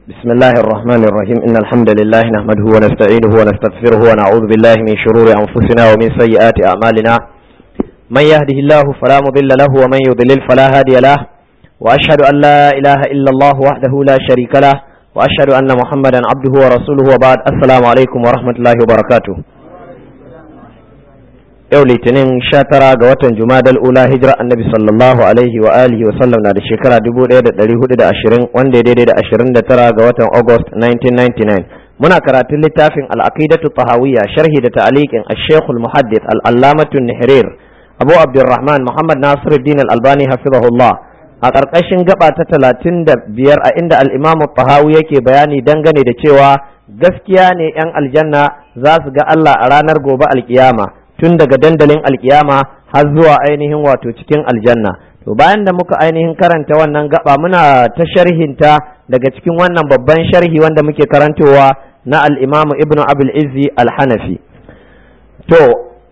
بسم الله الرحمن الرحيم إن الحمد لله نحمده ونستعينه ونستغفره ونعوذ بالله من شرور أنفسنا ومن سيئات أعمالنا من يهده الله فلا مضل له ومن يضلل فلا هادي له وأشهد أن لا إله إلا الله وحده لا شريك له وأشهد أن محمدا عبده ورسوله وبعد السلام عليكم ورحمة الله وبركاته yau litinin sha tara ga watan jumadal ula hijira annabi sallallahu alaihi wa alihi wa sallam na da shekara dubu ɗaya da ɗari hudu da ashirin wanda ya daidai da ashirin da tara ga watan august 1999 muna karatun littafin al'aqidatu tahawiyya sharhi da ta'aliqin ash-shaykhul muhaddith al-allamatu nihrir abu abdurrahman muhammad nasiruddin al-albani hafizahullah a ƙarƙashin gaba ta talatin da biyar a inda al-imamu tahawi yake bayani dangane da cewa gaskiya ne 'yan aljanna za su ga Allah a ranar gobe alkiyama tun daga dandalin alkiyama har zuwa ainihin wato cikin aljanna to bayan da muka ainihin karanta wannan gaba muna ta sharhinta daga cikin wannan babban sharhi wanda muke karantowa na al-imamu ibnu abul izzi al-hanafi to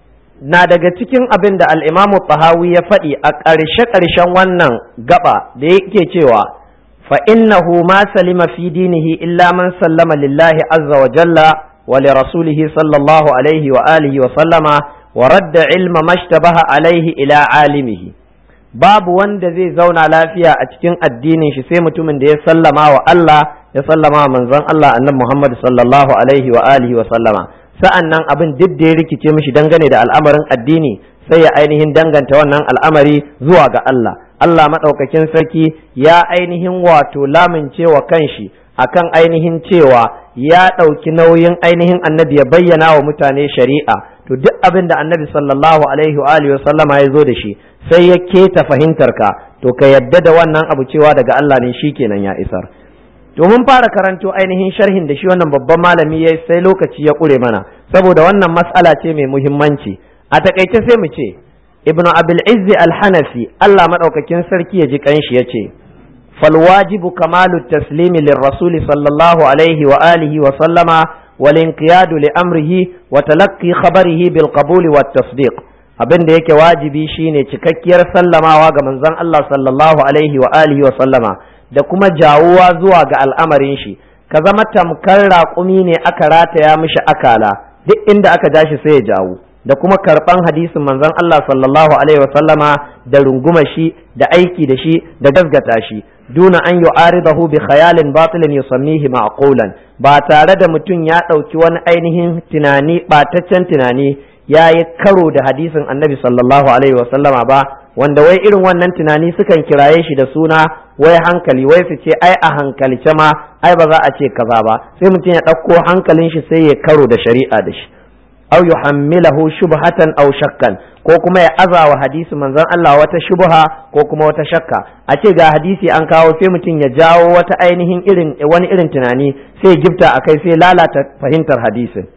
na daga cikin abin da al-imamu tahawi ya faɗi a ƙarshe ƙarshen wannan gaba da yake cewa fa innahu ma salima fi dinihi illa man sallama lillahi azza wa jalla wa li rasulihi sallallahu alaihi wa alihi wa sallama ورد علم ما اشتبه عليه إلى عالمه babu wanda zai zauna lafiya a cikin addinin shi sai mutumin da ya sallama wa Allah ya sallama wa manzon Allah annabi Muhammad sallallahu alaihi wa alihi wa sallama sa'annan abin duk da ya rikice mishi dangane da al'amarin addini sai ya ainihin danganta wannan al'amari zuwa ga Allah Allah madaukakin sarki ya ainihin wato lamince wa kanshi akan ainihin cewa ya ɗauki nauyin ainihin annabi ya bayyana wa mutane shari'a to duk abin da annabi sallallahu alaihi wa alihi sallama ya zo da shi sai ya keta fahimtar ka to ka yadda da wannan abu cewa daga Allah ne shikenan ya isar to mun fara karanto ainihin sharhin da shi wannan babban malami ya sai lokaci ya kure mana saboda wannan mas'ala ce mai muhimmanci a takaice sai mu ce ibnu abil izzi al-hanafi Allah madaukakin sarki ya ji kanshi ya ce فالواجب كمال التسليم للرسول صلى الله عليه وآله وسلم والانقياد لأمره وتلقي خبره بالقبول والتصديق abin da yake wajibi shine cikakkiyar sallamawa ga manzon Allah sallallahu alaihi wa alihi wa sallama da kuma jawuwa zuwa ga al'amarin shi ka zama tamkar raƙumi ne aka rataya mishi akala duk inda aka ja shi sai ya jawo da kuma karɓan hadisin manzon Allah sallallahu alaihi wa sallama da runguma shi da aiki da shi da gasgata shi duna an yu'aridahu bi khayalin batilin yusammihi ma'qulan ba tare da mutum ya ɗauki wani ainihin tunani ɓataccen tunani ya yi karo da hadisin annabi sallallahu alaihi wasallama ba wanda wai irin wannan tunani sukan kiraye shi da suna wai hankali wai su ce ai a hankalce ma ai ba za a ce kaza ba sai mutum ya ɗauko hankalin shi sai ya karo da shari'a da shi aw yuhammilahu shubhatan aw shakkan ko kuma ya azawa hadisi manzon Allah wata shubha ko kuma wata shakka a ce ga hadisi an kawo sai mutum ya jawo wata ainihin irin wani irin tunani sai gifta akai sai lalata fahimtar hadisin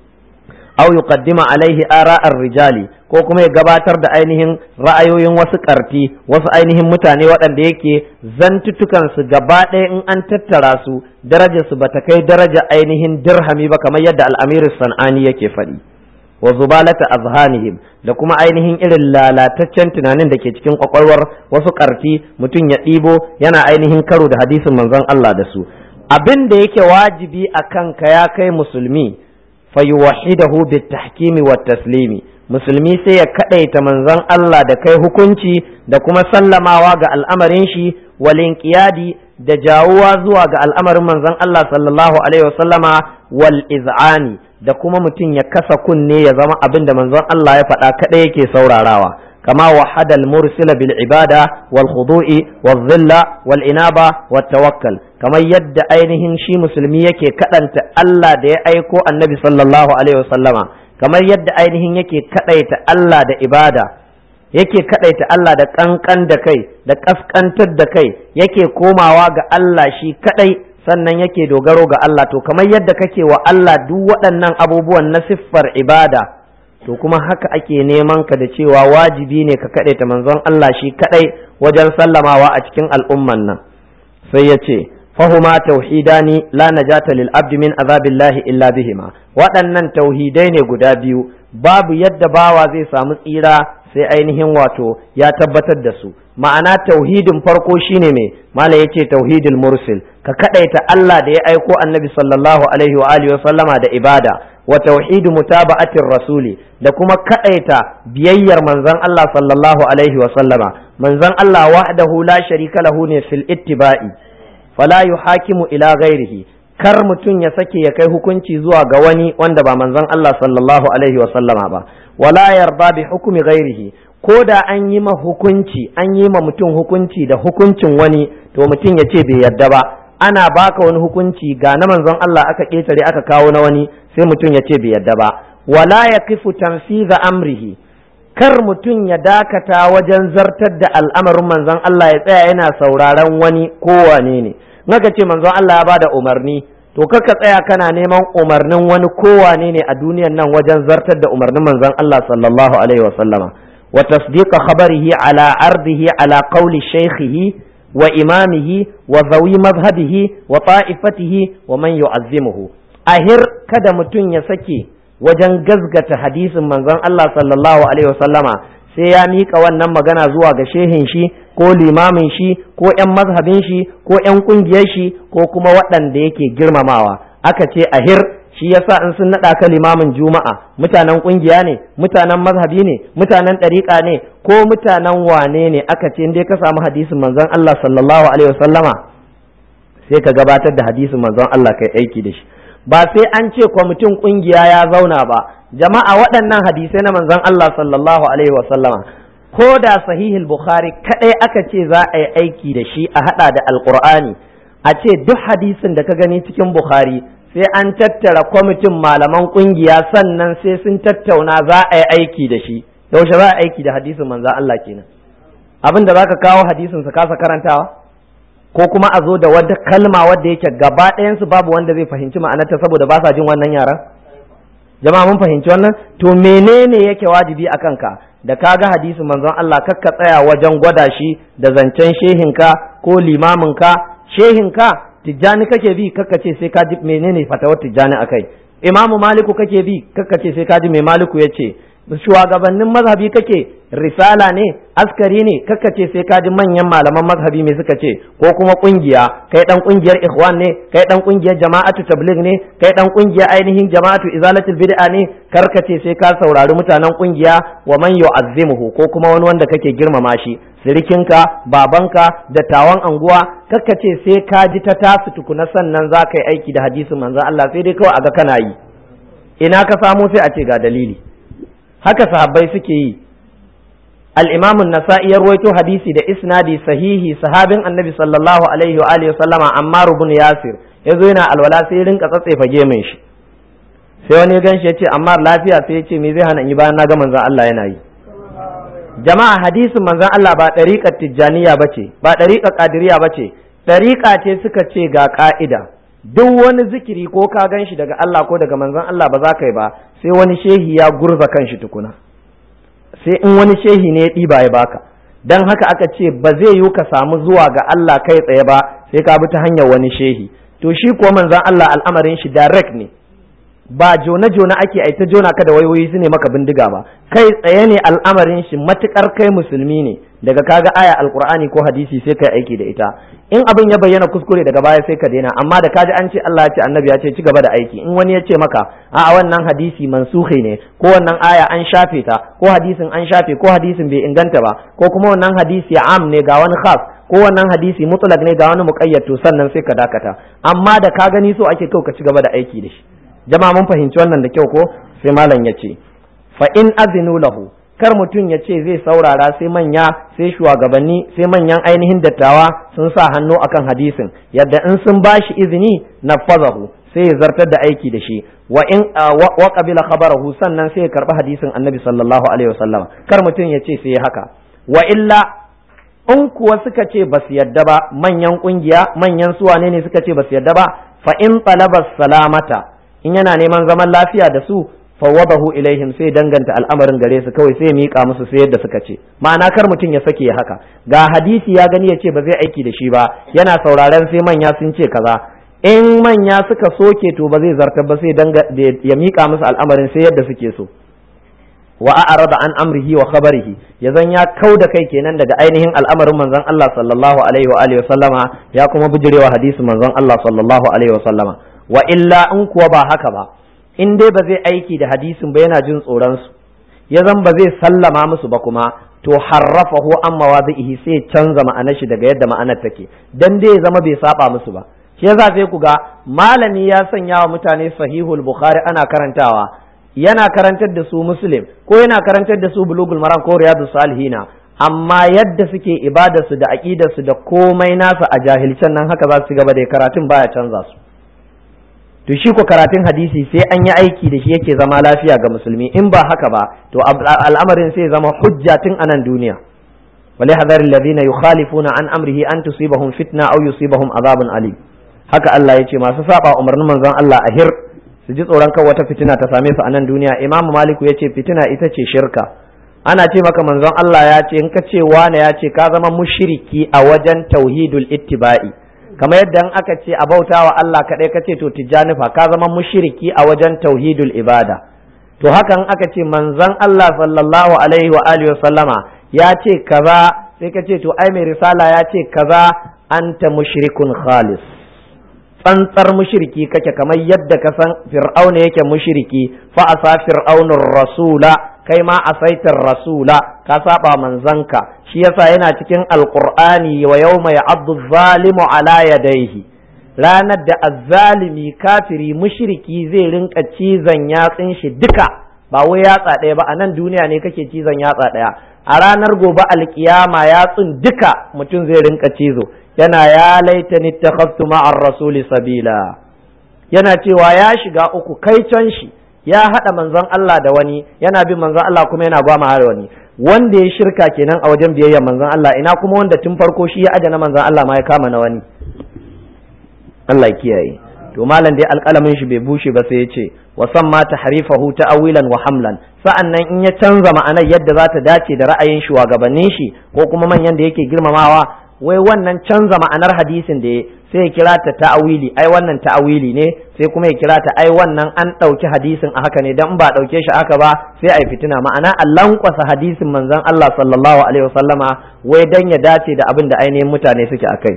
aw yuqaddima alaihi ara'ar rijali ko kuma ya gabatar da ainihin ra'ayoyin wasu karti wasu ainihin mutane waɗanda yake zantutukan su gaba ɗaya in an tattara su darajar su bata kai daraja ainihin dirhami ba kamar yadda al'amir san'ani yake faɗi wa zubalata azhanihim da kuma ainihin irin lalataccen tunanin da ke cikin kwakwalwar wasu karti mutum ya ɗibo yana ainihin karo da hadisin manzon Allah da su abin da yake wajibi a kanka ya kai musulmi fayuwahidahu bitahkimi wat taslimi musulmi sai ya kadaita manzon Allah da kai hukunci da kuma sallamawa ga al'amarin shi walin qiyadi da jawuwa zuwa ga al'amarin manzon Allah sallallahu alaihi wasallama wal iz'ani da kuma mutum ya kasa kunne ya zama abin da manzon Allah ya faɗa kadai yake saurarawa kama wahada al-mursila bil ibada wal khudu'i wal dhilla wal inaba wat tawakkal kamar yadda ainihin shi musulmi yake kadanta Allah da ya aiko annabi sallallahu alaihi wasallama kamar yadda ainihin yake kadaita Allah da ibada yake kadaita Allah da kankan da kai da kaskantar da kai yake komawa ga Allah shi kadai sannan yake dogaro ga Allah to kamar yadda kake wa Allah duk waɗannan abubuwan na siffar ibada to kuma haka ake neman ka da cewa wajibi ne ka kadaita manzon Allah shi kadai wajen sallamawa a cikin al'umman nan sai ya ce fahuma tauhidani la najata lil abdi min azabillahi illa bihima waɗannan tauhidai ne guda biyu babu yadda bawa zai samu tsira sai ainihin wato ya tabbatar da su ma'ana tauhidin farko shine me mala yace tauhidul mursil ka kadaita Allah da ya aiko annabi sallallahu alaihi wa alihi wa sallama da ibada wa tauhidu mutaba'atir rasuli da kuma kadaita biyayyar manzon Allah sallallahu alaihi wa sallama manzon Allah wahdahu la sharika lahu ne fil ittiba'i fala yuhakimu ila ghairihi kar mutum ya sake ya kai hukunci zuwa ga wani wanda ba manzon Allah sallallahu alaihi wa sallama ba wala yarda bi hukmi ghairihi ko da an yi ma hukunci an yi ma mutum hukunci da hukuncin wani to mutum ya ce bai yarda ba ana baka wani hukunci ga na manzon Allah aka ketare aka kawo na wani sai mutum ya ce bai yarda ba wala yaqifu tanfiza amrihi kar mutum ya dakata wajen zartar da al'amarin manzon Allah ya tsaya yana sauraron wani kowane ne naka ce manzon Allah ya bada umarni to kaka tsaya kana neman umarnin wani kowane ne a duniyan nan wajen zartar da umarnin manzon Allah sallallahu alaihi wasallama wa tasdiqa khabarihi ala ardihi ala qawli shaykhihi wa imamihi wa zawi madhhabihi wa ta'ifatihi wa man yu'azzimuhu ahir kada mutum ya sake wajen gazgata hadisin manzon Allah sallallahu alaihi wasallama sai ya miƙa wannan magana zuwa ga shehin shi ko limamin shi ko 'yan mazhabin shi ko 'yan ƙungiyar shi ko kuma waɗanda yake girmamawa aka ce ahir shi yasa in sun naɗa ka limamin juma'a mutanen ƙungiya ne mutanen mazhabi ne mutanen ɗariƙa ne ko mutanen wane ne aka ce dai ka samu hadisin manzon Allah sallallahu alaihi wasallama sai ka gabatar da hadisin manzon Allah kai aiki da shi ba sai an ce kwamitin ƙungiya ya zauna ba jama'a waɗannan hadisai na manzon Allah sallallahu alaihi wasallama ko da sahihul bukhari kadai aka ce za a yi aiki da shi a hada da alqur'ani a ce duk hadisin da ka gani cikin bukhari sai an tattara kwamitin malaman kungiya sannan sai sun tattauna za a yi aiki da shi yaushe za a aiki da hadisin manzon Allah kenan abin da zaka kawo hadisin su kasa karantawa ko kuma a zo da wata kalma wadda yake gaba ɗayansu babu wanda zai fahimci ma'anarta saboda ba sa jin wannan yaran jama'a mun fahimci wannan to menene yake wajibi a kanka da ka ga hadisin manzon Allah kakka tsaya wajen gwada shi da zancen shehinka ko limaminka shehinka tijjani kake bi kakka ce sai ka ji menene fatawar tijjani akai imamu maliku kake bi kakka ce sai ka ji mai maliku ya ce shugabannin mazhabi kake risala ne askari ne kakka ce sai ka ji manyan malaman mazhabi me suka ce ko kuma kungiya kai dan kungiyar ikhwan ne kai dan kungiyar jama'atu tabligh ne kai dan kungiyar ainihin jama'atu izalatul bid'a ne karka ce sai ka saurari mutanen kungiya wa man yu'azzimuhu ko kuma wani wanda kake girmama shi sirikinka babanka dattawan anguwa kakka ce sai ka ji ta tasu tukuna sannan za ka yi aiki da hadisin manzon Allah sai dai kawai a ga kana yi ina ka samu sai a ce ga dalili haka sahabbai suke yi al-imam an-nasa'i ya ruwaito hadisi da isnadi sahihi sahabin annabi sallallahu alaihi wa alihi sallama ammar ibn yasir yazo yana alwala sai ya rinka tsatsefa gemin shi sai wani gan shi yace ammar lafiya sai yace me zai hana in yi bayan na ga manzon Allah yana yi jama'a hadisin manzon Allah ba dariƙar tijjaniya bace ba dariƙar qadiriyya bace dariƙa ce suka ce ga ka'ida duk wani zikiri ko ka gan shi daga Allah ko daga manzon Allah ba za ka yi ba sai wani shehi ya gurza kan shi tukuna sai in wani shehi ne ya ɗiba ya baka dan haka aka ce ba zai yiwu ka samu zuwa ga Allah kai tsaye ba sai ka bi ta hanyar wani shehi to shi kuwa manzon Allah al'amarin shi direct ne ba jona jona ake ai ta jona ka da wayoyi su ne maka bindiga ba kai tsaye ne al'amarin shi matukar kai musulmi ne daga kaga aya alqur'ani ko hadisi sai kai aiki da ita in abin ya bayyana kuskure daga baya sai ka daina amma da kaji an ce Allah ya ce annabi ya ce ci gaba da aiki in wani ya ce maka a wannan hadisi mansuhi ne ko wannan aya an shafe ta ko hadisin an shafe ko hadisin bai inganta ba ko kuma wannan hadisi am ne ga wani khas ko wannan hadisi mutlaq ne ga wani muqayyad to sannan sai ka dakata amma da ka gani so ake kau ka ci gaba da aiki da shi jama'a mun fahimci wannan da kyau ko sai malam ya ce fa in azinu lahu kar mutum ya ce zai saurara sai manya sai shugabanni sai manyan ainihin dattawa sun sa hannu akan hadisin yadda in sun bashi izini nafazahu sai ya zartar da aiki da shi wa in wa qabila khabarahu sannan sai ya karbi hadisin annabi sallallahu alaihi wasallam kar mutum ya ce sai haka wa illa in kuwa suka ce ba su yadda ba manyan kungiya manyan suwane ne suka ce ba su yadda ba fa in talaba salamata in yana neman zaman lafiya da su fawwadahu ilaihim sai danganta al'amarin gare su kawai sai ya mika musu sai yadda suka ce ma'ana kar mutum ya sake ya haka ga hadisi ya gani ya ce ba zai aiki da shi ba yana sauraren sai manya sun ce kaza in manya suka soke to ba zai zartar ba sai ya mika musu al'amarin sai yadda suke so wa a'rada an amrihi wa khabarihi ya zan ya kau da kai kenan daga ainihin al'amarin manzon Allah sallallahu alaihi wa alihi wa sallama ya kuma bijirewa hadisin manzon Allah sallallahu alaihi wa sallama wa illa in kuwa ba haka ba in dai ba zai aiki da hadisin ba yana jin tsoron su ya zan ba zai sallama musu ba kuma to harrafahu an mawadhihi sai canza ma'anar shi daga yadda ma'anar take dan dai ya zama bai saba musu ba shi yasa sai ku ga malami ya sanya wa mutane sahihul bukhari ana karantawa yana karantar da su muslim ko yana karantar da su bulugul maram ko riyadus salihina amma yadda suke ibadarsu da aqidarsu da komai nasa a jahilcen nan haka za su gaba da karatun baya canza su to shi ko karatun hadisi sai an yi aiki da shi yake zama lafiya ga musulmi in ba haka ba to al'amarin sai zama hujja tun anan duniya وليحذر الذين يخالفون عن أمره أن تصيبهم فتنة أو يصيبهم عذاب أليم haka Allah ya ce masu saba umarnin manzon Allah a hir su ji tsoron kan wata fitina ta same su a nan duniya Imam Maliku ya ce fitina ita ce shirka ana ce maka manzon Allah ya ce in ka ce wane ya ce ka zama mushriki a wajen tauhidul ittiba'i kamar yadda in aka ce a bautawa Allah kaɗai ka ce to tijjanifa ka zama mushriki a wajen tauhidul ibada to hakan aka ce manzon Allah sallallahu alaihi wa alihi wa sallama ya ce kaza sai ka ce to ai mai risala ya ce kaza anta mushrikun khalis tsantsar mushriki kake kamar yadda ka san fir'auna yake mushriki fa asa fir'aunur rasula kai ma asaitar rasula ka saba manzanka shi yasa yana cikin alqur'ani wa yawma ya'addu zalimu ala yadayhi ranar da azzalimi kafiri mushriki zai rinka cizon yatsin shi duka ba wai yatsa ɗaya ba a nan duniya ne kake cizon yatsa ɗaya a ranar gobe alkiyama yatsun duka mutum zai rinka cizo yana ya laitani takhaftu ma'ar rasuli sabila yana cewa ya shiga uku kai can shi ya haɗa manzon Allah da wani yana bin manzon Allah kuma yana gwama da wani wanda ya shirka kenan a wajen biyayya manzon Allah ina kuma wanda tun farko shi ya aje na manzon Allah ma ya kama na wani Allah kiyaye to malam dai alƙalamin shi bai bushe ba sai ya ce wa samma tahrifahu ta'awilan wa hamlan sa'annan in ya canza ma'anar yadda za ta dace da ra'ayin shugabannin shi ko kuma manyan da yake girmamawa wai wannan canza ma'anar hadisin da sai ya kira ta ta'awili ai wannan ta'awili ne sai kuma ya kira ta ai wannan an ɗauki hadisin a haka ne dan ba ɗauke shi haka ba sai ai fitina ma'ana a lankwasa hadisin manzon Allah sallallahu alaihi wasallama wai dan ya dace da abin da ainihin mutane suke akai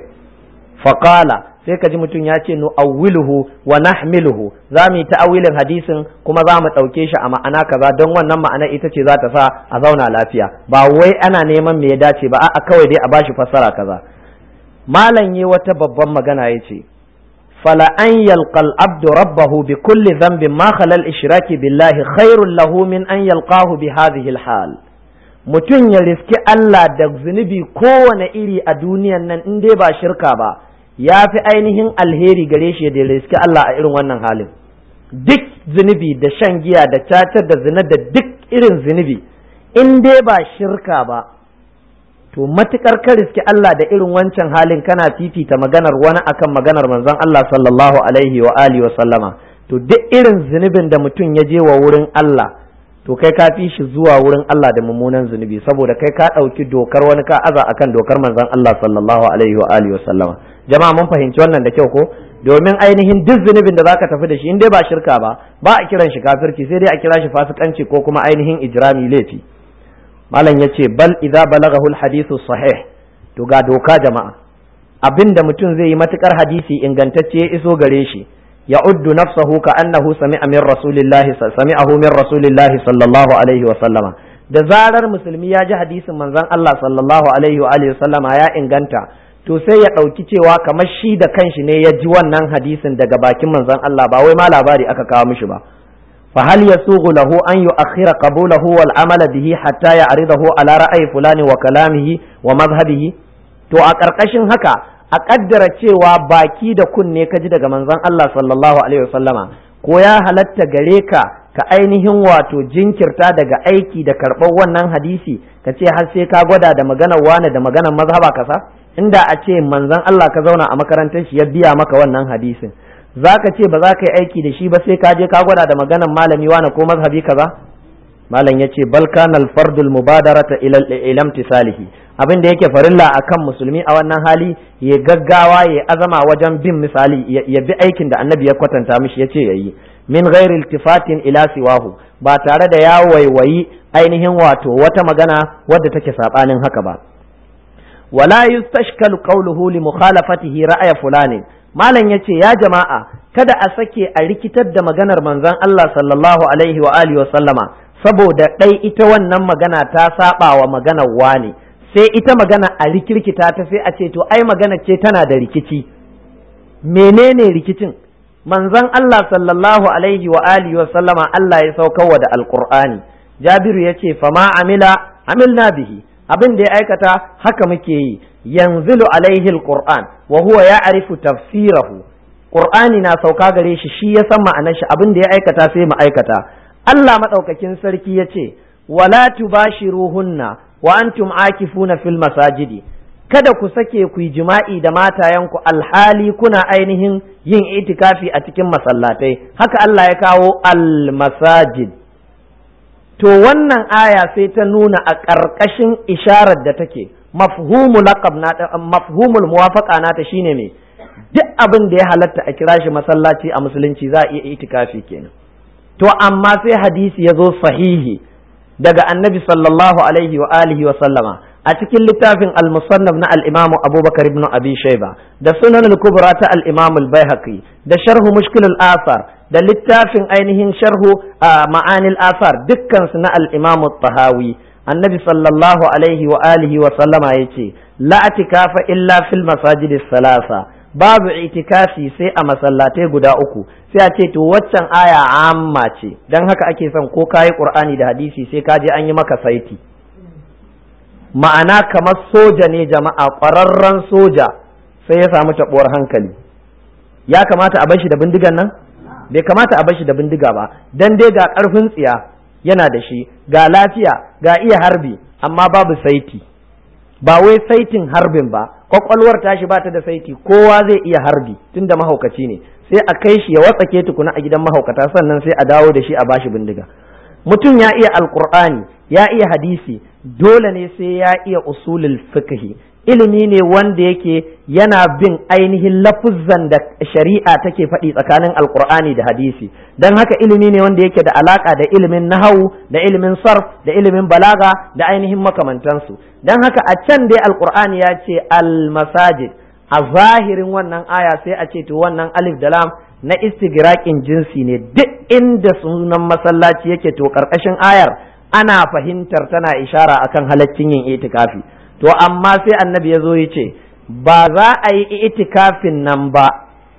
faqala sai ka ji mutum ya ce nu awwiluhu wa nahmiluhu za mu yi ta'awilin hadisin kuma za mu ɗauke shi a ma'ana kaza don wannan ma'ana ita ce za ta sa a zauna lafiya ba wai ana neman me ya dace ba a'a kawai dai a bashi fassara kaza malam yi wata babban magana ya ce fala an yalqal abdu rabbahu bi kulli dhanbin ma khalal ishraki billahi khairul lahu min an yalqahu bi hadhihi hal mutum ya riski Allah da zunubi kowane iri a duniyan nan in dai ba shirka ba ya fi ainihin alheri gare shi da riski Allah a irin wannan halin duk zunubi da shan giya da cacar da zina da duk irin zunubi in dai ba shirka ba to matukar ka riski Allah da irin wancan halin kana fifita maganar wani akan maganar manzon Allah sallallahu alaihi wa alihi wa sallama to duk irin zunubin da mutum ya je wa wurin Allah to kai ka fi shi zuwa wurin Allah da mummunan zunubi saboda kai ka ɗauki dokar wani ka aza akan dokar manzon Allah sallallahu alaihi wa alihi wa sallama jama'a mun fahimci wannan da kyau ko domin ainihin duk zunubin da zaka tafi da shi in dai ba shirka ba ba a kiran shi kafirci sai dai a kira shi fasikanci ko kuma ainihin ijrami laifi malam yace bal idza balaghahu alhadithu sahih to ga doka jama'a abinda mutum zai yi matukar hadisi ingantacce ya iso gare shi يعد نفسه كأنه سمع من رسول الله سمعه من رسول الله صلى الله عليه وسلم da zarar musulmi ya ji hadisin manzon Allah sallallahu alaihi wa alihi sallama ya inganta to sai ya ɗauki cewa kamar shi da kanshi ne ya ji wannan hadisin daga bakin manzon Allah ba wai ma labari aka kawo mishi ba fa hal yasughu lahu an yu'akhkhira qabulahu wal amala bihi hatta ya'ridahu ala ra'ayi fulani wa kalamihi wa madhhabihi to a ƙarƙashin haka a ƙaddara cewa baki da kunne ka ji daga manzon Allah sallallahu alaihi wasallama ko ya halatta gare ka ka ainihin wato jinkirta daga aiki da karɓar wannan hadisi ka ce har sai ka gwada da maganar wane da maganar mazhaba kasa inda a ce manzon Allah ka zauna a makarantar shi ya biya maka wannan hadisin za ka ce ba za ka yi aiki da shi ba sai ka je ka gwada da maganar malami wane ko mazhabi kaza malam yace bal kana al fardul mubadarata ila ila imtisalihi abin da yake farilla akan musulmi a wannan hali ya gaggawa ya azama wajen bin misali ya bi aikin da annabi ya kwatanta mishi ya ce ya yi min ghairi iltifatin ila siwahu ba tare da ya waiwayi ainihin wato wata magana wadda take sabanin haka ba wala yustashkalu qawluhu li mukhalafatihi ra'aya fulani malam yace ya jama'a kada a sake a rikitar da maganar manzon Allah sallallahu alaihi wa alihi wa sallama saboda dai ita wannan magana ta saba wa maganar wani sai ita magana a rikirkita ta sai a ce to ai magana ce tana da rikici menene rikicin manzon Allah sallallahu alaihi wa alihi wa sallama Allah ya saukarwa da alqur'ani Jabiru yace fama amila amilna bihi abin da ya aikata haka muke yi yanzilu alaihi alquran wa huwa ya'rifu tafsirahu qur'ani na sauka gare shi shi ya san ma'anar shi abin da ya aikata sai mu aikata Allah madaukakin sarki yace wala tubashiruhunna wa antum akifuna fil masajidi kada ku sake ku yi jima'i da matayenku alhali kuna ainihin yin itikafi a cikin masallatai haka Allah ya kawo al masajid to wannan aya sai ta nuna a ƙarƙashin isharar da take mafhumul laqab na mafhumul muwafaqa nata shine me duk abin da ya halatta a kira shi masallaci a musulunci za a iya itikafi kenan to amma sai hadisi ya zo sahihi daga annabi sallallahu alaihi wa alihi wa sallama a cikin littafin al-musannaf na al-imam abubakar ibn abi shayba da sunan al-kubra ta al-imam al-baihaqi da sharhu mushkil al-athar da littafin ainihin sharhu ma'anil asar dukkansu na al-imam tahawi annabi sallallahu alaihi wa alihi wa sallama yace la atikafa illa fil masajid salasa babu itikafi sai a masallatai guda uku sai a ce to waccan aya amma ce dan haka ake son ko kayi qur'ani da hadisi sai ka je an yi maka saiti ma'ana kamar soja ne jama'a ƙwararren soja sai ya samu taɓuwar hankali ya kamata a bar shi da bindigan nan bai kamata a bar shi da bindiga ba dan dai ga karfin tsiya yana da shi ga lafiya ga iya harbi amma babu saiti ba wai saitin harbin ba kwakwalwar tashi ba ta da saiti kowa zai iya harbi tunda mahaukaci ne sai a kai shi ya watsake tukuna a gidan mahaukata sannan sai a dawo da shi a bashi bindiga mutum ya iya alkur'ani ya iya hadisi dole ne sai ya iya usulul fiqhi ilimi ne wanda yake yana bin ainihin lafuzzan da shari'a take faɗi tsakanin alkur'ani da hadisi don haka ilimi ne wanda yake da alaka da ilimin nahawu da ilimin sarf da ilimin balaga da ainihin makamantansu don haka a can dai alkur'ani ya ce almasajid a zahirin wannan aya sai a ce to wannan alif da lam na istigraqin jinsi ne duk inda sunan masallaci yake to karkashin ayar ana fahimtar tana ishara akan halaccin yin itikafi to amma sai annabi ya zo ya ce ba za a yi itikafin nan ba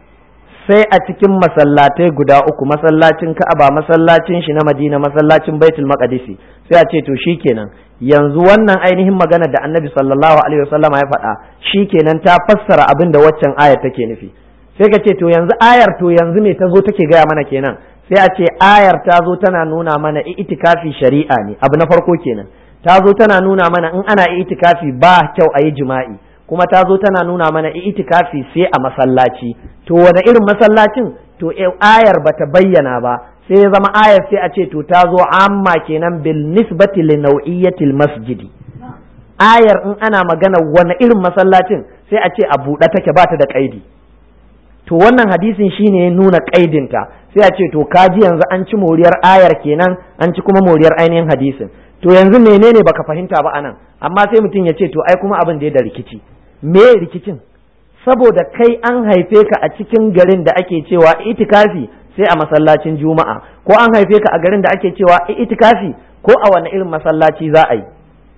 sai a cikin masallatai guda uku masallacin ka'aba masallacin shi na madina masallacin baitul maqdisi sai a ce to shikenan yanzu wannan ainihin magana da annabi sallallahu alaihi wasallam ya faɗa shikenan ta fassara abin da waccan ayar take nufi sai ka ce to yanzu ayar to yanzu me ta zo take gaya mana kenan sai a ce ayar ta zo tana nuna mana itikafi shari'a ne abu na farko kenan ta zo tana nuna mana in ana itikafi ba kyau a yi jima'i kuma ta zo tana nuna mana itikafi sai a masallaci to wani irin masallacin to ayar bata bayyana ba sai ya zama ayar sai a ce to ta zo amma kenan bil nisbati li nau'iyatil masjidi ayar in ana magana wani irin masallacin sai a ce a buɗe take ba ta da kaidi to wannan hadisin shine ya nuna kaidinta sai a ce to kaji yanzu an ci moriyar ayar kenan an ci kuma moriyar ainihin hadisin to yanzu menene baka fahimta ba anan amma sai mutum ya ce to ai kuma abin da ya da rikici me rikicin saboda kai an haife ka a cikin garin da ake cewa itikafi sai a masallacin juma'a ko an haife ka a garin da ake cewa itikafi ko a wani irin masallaci za a yi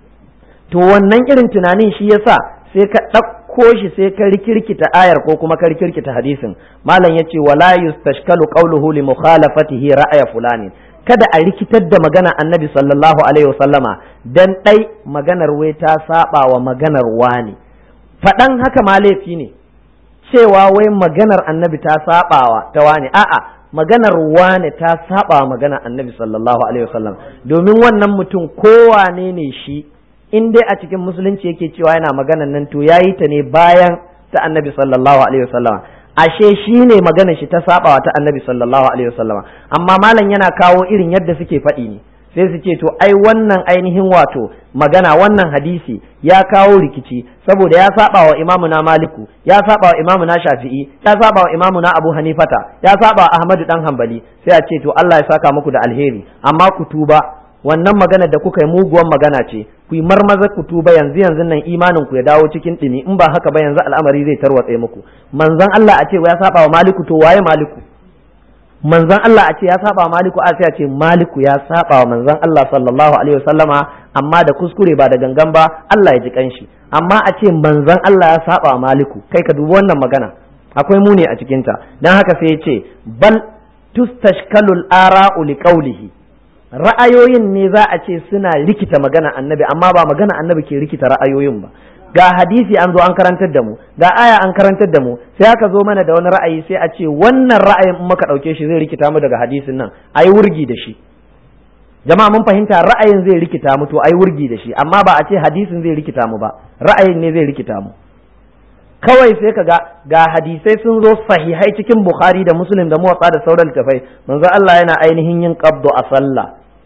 to wannan irin tunanin shi yasa sai ka ɗauko shi sai ka rikirkita ayar ko kuma ka rikirkita hadisin malam yace wala yustashkalu qawluhu li mukhalafatihi ra'aya fulani kada a rikitar da magana annabi sallallahu alaihi wasallama dan ɗai maganar wai ta saba wa maganar wani faɗan haka ma laifi ne cewa wai maganar annabi ta sabawa ta wani a'a maganar wane ta saba wa maganar annabi sallallahu alaihi wasallam domin wannan mutum kowane ne shi in dai a cikin musulunci yake cewa yana maganar nan to yayi ta ne bayan ta annabi sallallahu alaihi wasallam ashe shi ne maganar shi ta sabawa ta annabi sallallahu alaihi wasallam amma malam yana kawo irin yadda suke faɗi ne sai su ce to ai wannan ainihin wato magana wannan hadisi ya kawo rikici saboda ya saba wa imamu na maliku ya saba wa imamu na shafi'i ya saba wa imamu na abu hanifata ya saba wa ahmadu dan hanbali sai a ce to Allah ya saka muku da alheri amma ku tuba wannan magana da kuka yi muguwan magana ce ku yi marmaza ku tuba yanzu yanzu nan imanin ku ya dawo cikin dumi in ba haka ba yanzu al'amari zai tarwatse muku manzon Allah a ce ya saba wa maliku to waye maliku manzon Allah a ce ya saba wa maliku a sai a ce maliku ya saba wa manzon Allah sallallahu alaihi wasallama amma da kuskure ba da gangan ba Allah ya ji kanshi amma a ce manzon Allah ya saba wa maliku kai ka dubi wannan magana akwai muni a cikin ta dan haka sai ya ce bal tustashkalul ara'u liqawlihi ra'ayoyin ne za a ce suna rikita magana annabi amma ba magana annabi ke rikita ra'ayoyin ba ga hadisi an zo an karantar da mu ga aya an karantar da mu sai aka zo mana da wani ra'ayi sai a ce wannan ra'ayin in muka ɗauke shi zai rikita mu daga hadisin nan ayi wurgi da shi jama'a mun fahimta ra'ayin zai rikita mu to ayi wurgi da shi amma ba a ce hadisin zai rikita mu ba ra'ayin ne zai rikita mu kawai sai ka ga ga hadisai sun zo sahihai cikin bukhari da muslim da muwatsa da sauran littafai manzo Allah yana ainihin yin qabdu a sallah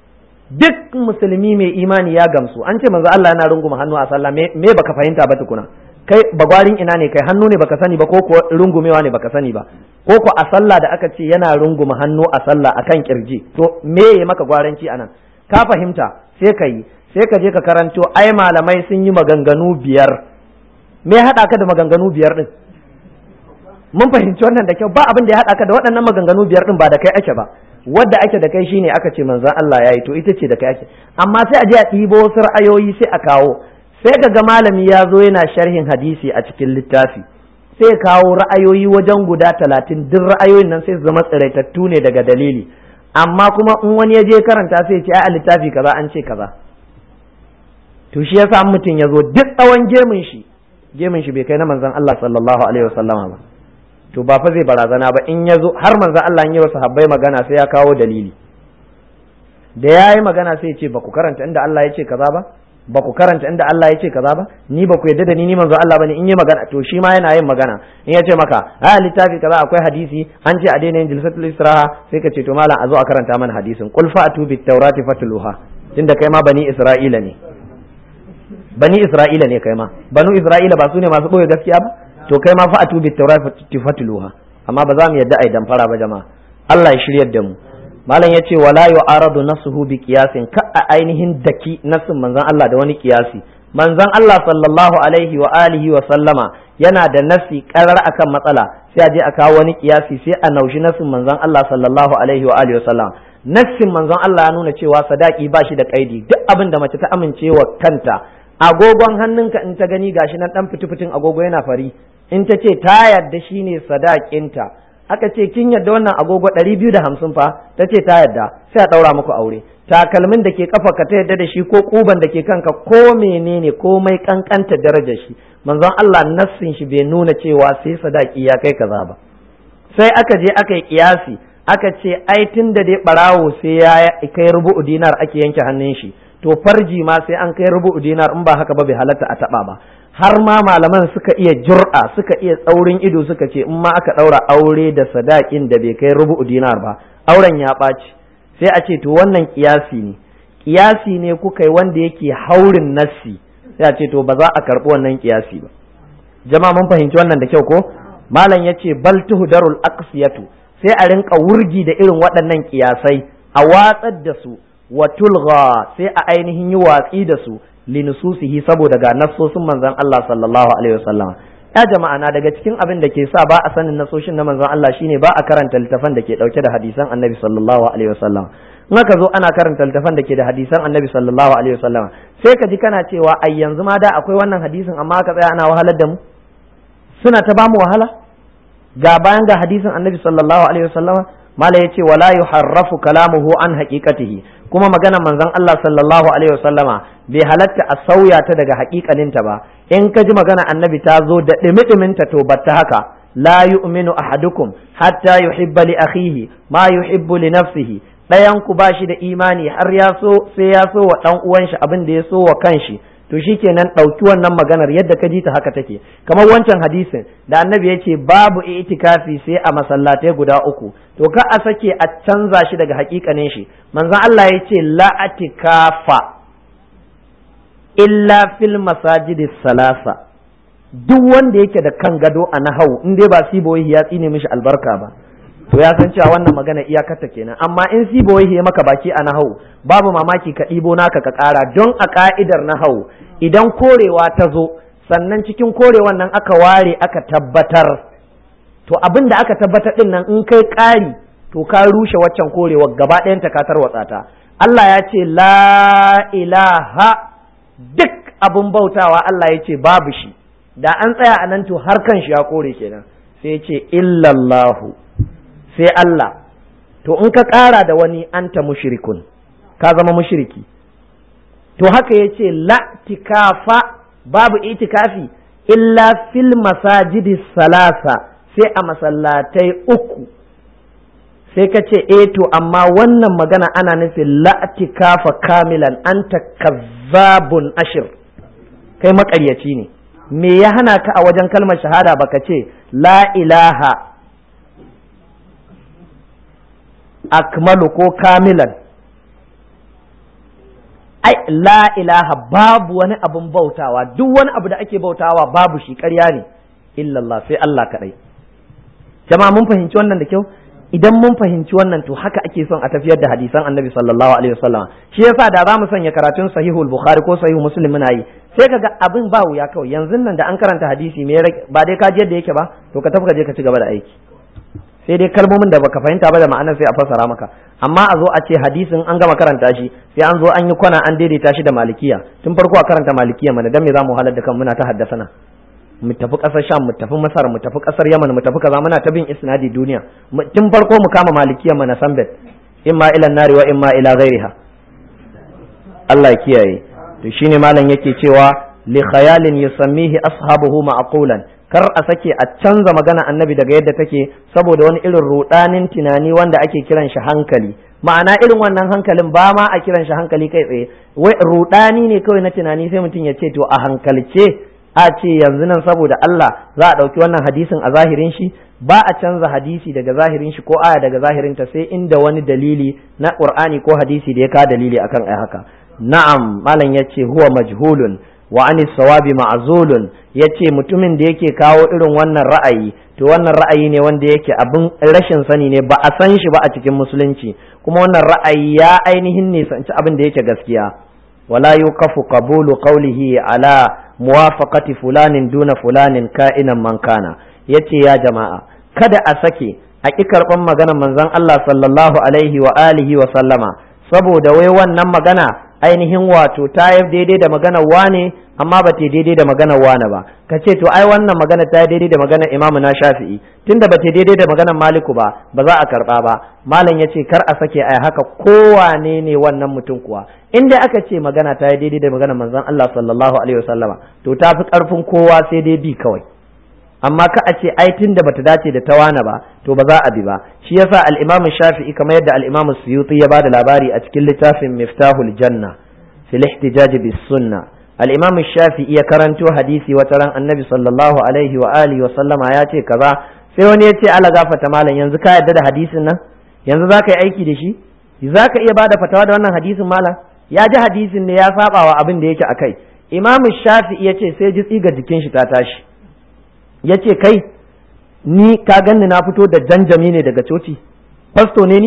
duk musulmi mai imani ya gamsu an ce manzo Allah yana runguma hannu a sallah me baka fahimta ba tukuna kai bagwarin ina ne kai hannu ne baka sani ba ko ko rungumewa ne baka sani ba ko ko a sallah da aka ce yana runguma hannu a sallah akan kirji to me ya maka gwaranci anan ka fahimta sai ka yi sai ka je ka karanto ai malamai sun yi maganganu biyar me ya haɗa ka da maganganu biyar din mun fahimci wannan da kyau ba abin da ya haɗa ka da waɗannan maganganu biyar din ba da kai ake ba wadda ake da kai shine aka ce manzon Allah yayi to ita ce da kai ake amma sai a je a ɗibo wasu ra'ayoyi sai a kawo sai ka ga malami ya zo yana sharhin hadisi a cikin littafi sai ya kawo ra'ayoyi wajen guda talatin duk ra'ayoyin nan sai su zama tsiraitattu ne daga dalili amma kuma in wani ya je karanta sai ya ce ai a littafi kaza an ce kaza to shi yasa mutum ya zo duk tsawon gemun shi gemun shi bai kai na manzon Allah sallallahu alaihi wasallama ba to ba fa zai barazana ba in ya zo har manzo Allah ya wasu habbai magana sai ya kawo dalili da ya yi magana sai ya ce ba ku karanta inda Allah ya ce kaza ba ba ku karanta inda Allah ya ce kaza ba ni ba ku yadda da ni ni manzo Allah bane in yi magana to shi ma yana yin magana in ya ce maka a littafi kaza akwai hadisi an ce a daina yin jilsatul istiraha sai ka ce to malam a zo a karanta mana hadisin qul fa'tu bit tawrati fatluha tunda kai ma bani isra'ila ne bani isra'ila ne kai ma banu isra'ila ba su ne masu boye gaskiya ba to kai ma fa'atu bit tawrati fatluha amma ba za mu yadda ai damfara ba jama'a Allah ya shiryar da mu malam yace wala yu'aradu nasuhu bi qiyasin ka a ainihin daki nasin manzon Allah da wani qiyasi manzon Allah sallallahu alaihi wa alihi wa sallama yana da nasi karar akan matsala sai a je a kawo wani qiyasi sai a naushi nasin manzon Allah sallallahu alaihi wa alihi wa sallam nassin manzon Allah ya nuna cewa sadaki ba shi da kaidi duk abin da mace ta amincewa kanta agogon hannunka in ta gani gashi nan dan fitin agogo yana fari in ta ce ta yarda shine sadakinta aka ce kin yarda wannan agogo ɗari biyu da hamsin fa ta ce ta yarda sai a ɗaura muku aure takalmin da ke kafa ka ta yarda da shi ko kuban da ke kanka ko menene komai kankanta darajar shi manzon Allah nassin shi bai nuna cewa sai sadaki ya kai kaza ba sai aka je aka yi kiyasi aka ce ai tun da dai barawo sai ya kai rubu'u dinar ake yanke hannun shi to farji ma sai an kai rubu'u dinar in ba haka ba bai halatta a taba ba har ma malaman suka iya jur'a suka iya tsaurin ido suka ce in ma aka ɗaura aure da sadakin da bai kai rubu'u dinar ba auren ya ɓaci sai a ce to wannan kiyasi ne kiyasi ne kuka yi wanda yake haurin nassi sai a ce to ba za a karɓi wannan kiyasi ba jama'a mun fahimci wannan da kyau ko malam ya ce bal tuhdarul aqsiyatu sai a rinka wurgi da irin waɗannan kiyasai a watsar da su wa tulgha sai a ainihin yi watsi da su linususihi saboda ga nassosin manzon Allah sallallahu alaihi wasallam ya jama'a na daga cikin abin da ke sa ba a sanin nasoshin na manzon Allah shine ba a karanta littafan da ke dauke da hadisan annabi sallallahu alaihi wasallam in aka zo ana karanta littafan da ke da hadisan annabi sallallahu alaihi wasallam sai ka ji kana cewa ai yanzu ma da akwai wannan hadisin amma aka tsaya ana wahalar da mu suna ta bamu wahala ga bayan ga hadisin annabi sallallahu alaihi wasallama mala yace wala yuharrafu kalamuhu an haqiqatihi kuma magana manzon Allah sallallahu alaihi wasallama bai halatta a sauya ta daga haƙiƙaninta ba in ka ji magana annabi ta zo da ɗimi-ɗiminta to batta haka la yu'minu ahadukum hatta yuhibba li akhihi ma yuhibbu li nafsihi ɗayan ku ba shi da imani har ya so sai ya so wa ɗan uwan shi abin da ya so wa kanshi to to shikenan ɗauki wannan maganar yadda ka ji ta haka take kamar wancan hadisin da annabi ya ce babu itikafi sai a masallatai guda uku to ka a sake a canza shi daga hakikanin shi manzon Allah ya ce la atikafa illa fil masajidis salasa duk wanda yake da kan gado a nahau in dai ba siboyi ya tsine mishi albarka ba to ya san cewa wannan magana iyakarta kenan amma in siboyi ya maka baki a nahau babu mamaki ka ɗibo naka ka ƙara don a ka'idar nahau idan korewa ta zo sannan cikin korewan nan aka ware aka tabbatar to abin da aka tabbatar din nan in kai ƙari to ka rushe waccan korewar gaba ɗayan ta ka tarwatsa ta Allah ya ce la ilaha duk abin bautawa Allah ya ce babu shi da an tsaya a nan to har kan shi ya kore kenan sai ce illallahu sai Allah to in ka ƙara da wani anta mushrikun ka zama mushriki to haka ya ce la'tikafa babu itikafi illa fil masajidi salasa sai a masallatai uku sai ka ce eh to amma wannan magana ana nufin la'tikafa kamilan anta kazzabun ashir kai maƙaryaci ne me ya hana ka a wajen kalmar shahada baka ce la ilaha akmalu ko kamilan ai la ilaha babu wani abun bautawa duk wani abu da ake bautawa babu shi ƙarya ne illallah sai Allah kaɗai jama'a mun fahimci wannan da kyau idan mun fahimci wannan to haka ake son a tafiyar da hadisan annabi sallallahu alaihi wasallam shi yasa da za mu sanya karatun sahihul bukhari ko sahihu muslim muna yi sai kaga abin ba wuya kawai yanzu nan da an karanta hadisi me ba dai ka ji yadda yake ba to ka tafi ka je ka ci gaba da aiki sai dai kalmomin da baka fahimta ba da ma'anar sai a fassara maka amma a zo a ce hadisin an gama karanta shi sai an zo an yi kwana an daidaita shi da malikiya tun farko a karanta malikiya mana dan me za mu halar da kan muna ta haddasa na mu tafi ƙasar sham mu tafi masar mu tafi ƙasar yaman mu tafi kaza muna ta bin isnadi duniya tun farko mu kama malikiya mana sambet imma ila nari wa imma ila ghairiha Allah ya kiyaye to shine malam yake cewa li khayalin yusammihi ashabuhu ma'qulan kar a sake a canza magana annabi daga yadda take saboda wani irin rudanin tunani wanda ake kiran shi hankali ma'ana irin wannan hankalin ba ma a kiran shi hankali kai tsaye wai rudani ne kawai na tunani sai mutum ya ce to a hankalce a ce yanzu nan saboda Allah za a ɗauki wannan hadisin a zahirin shi ba a canza hadisi daga zahirin shi ko aya daga zahirin ta sai inda wani dalili na Qur'ani ko hadisi da ya ka dalili akan ai haka na'am malam yace huwa majhulun wa anis sawabi ma'zulun yace mutumin da yake kawo irin wannan ra'ayi to wannan ra'ayi ne wanda yake abin rashin sani ne ba a san shi ba a cikin musulunci kuma wannan ra'ayi ya ainihin nisanci abin da yake gaskiya wala yukafu qabulu qawlihi ala muwafaqati fulanin duna fulanin ka'inan man kana yace ya jama'a kada a sake a ƙi karɓan maganar manzon Allah sallallahu alaihi wa alihi wa sallama saboda wai wannan magana ainihin wato ta yi daidai da maganar wane amma ba ta daidai da maganar wane ba ka ce to ai wannan magana ta daidai da maganar imamu na shafi'i tunda ba ta daidai da maganar maliku ba ba za a karɓa ba malam ya ce kar a sake ai haka kowane ne wannan mutum kuwa in dai aka ce magana ta yi daidai da maganar manzon Allah sallallahu alaihi wasallama to ta fi ƙarfin kowa sai dai bi kawai amma ka a ce ai tunda bata dace da tawana ba to ba za a bi ba shi yasa al-Imam Shafi'i kamar yadda al-Imam Suyuti ya bada labari a cikin littafin Miftahul Janna fil ihtijaj bis sunna al-Imam Shafi'i ya karanto hadisi wata ran Annabi sallallahu alaihi wa alihi wa sallama ya ce kaza sai wani ya ce ala gafata malam yanzu ka yarda da hadisin nan yanzu zaka yi aiki da shi zaka iya bada fatawa da wannan hadisin malam ya ji hadisin ne ya saba wa abin da yake akai Imam Shafi'i ya ce sai ji tsiga jikin shi ta tashi ya ce kai ni ka ganni na fito da janjami ne daga coci fasto ne ni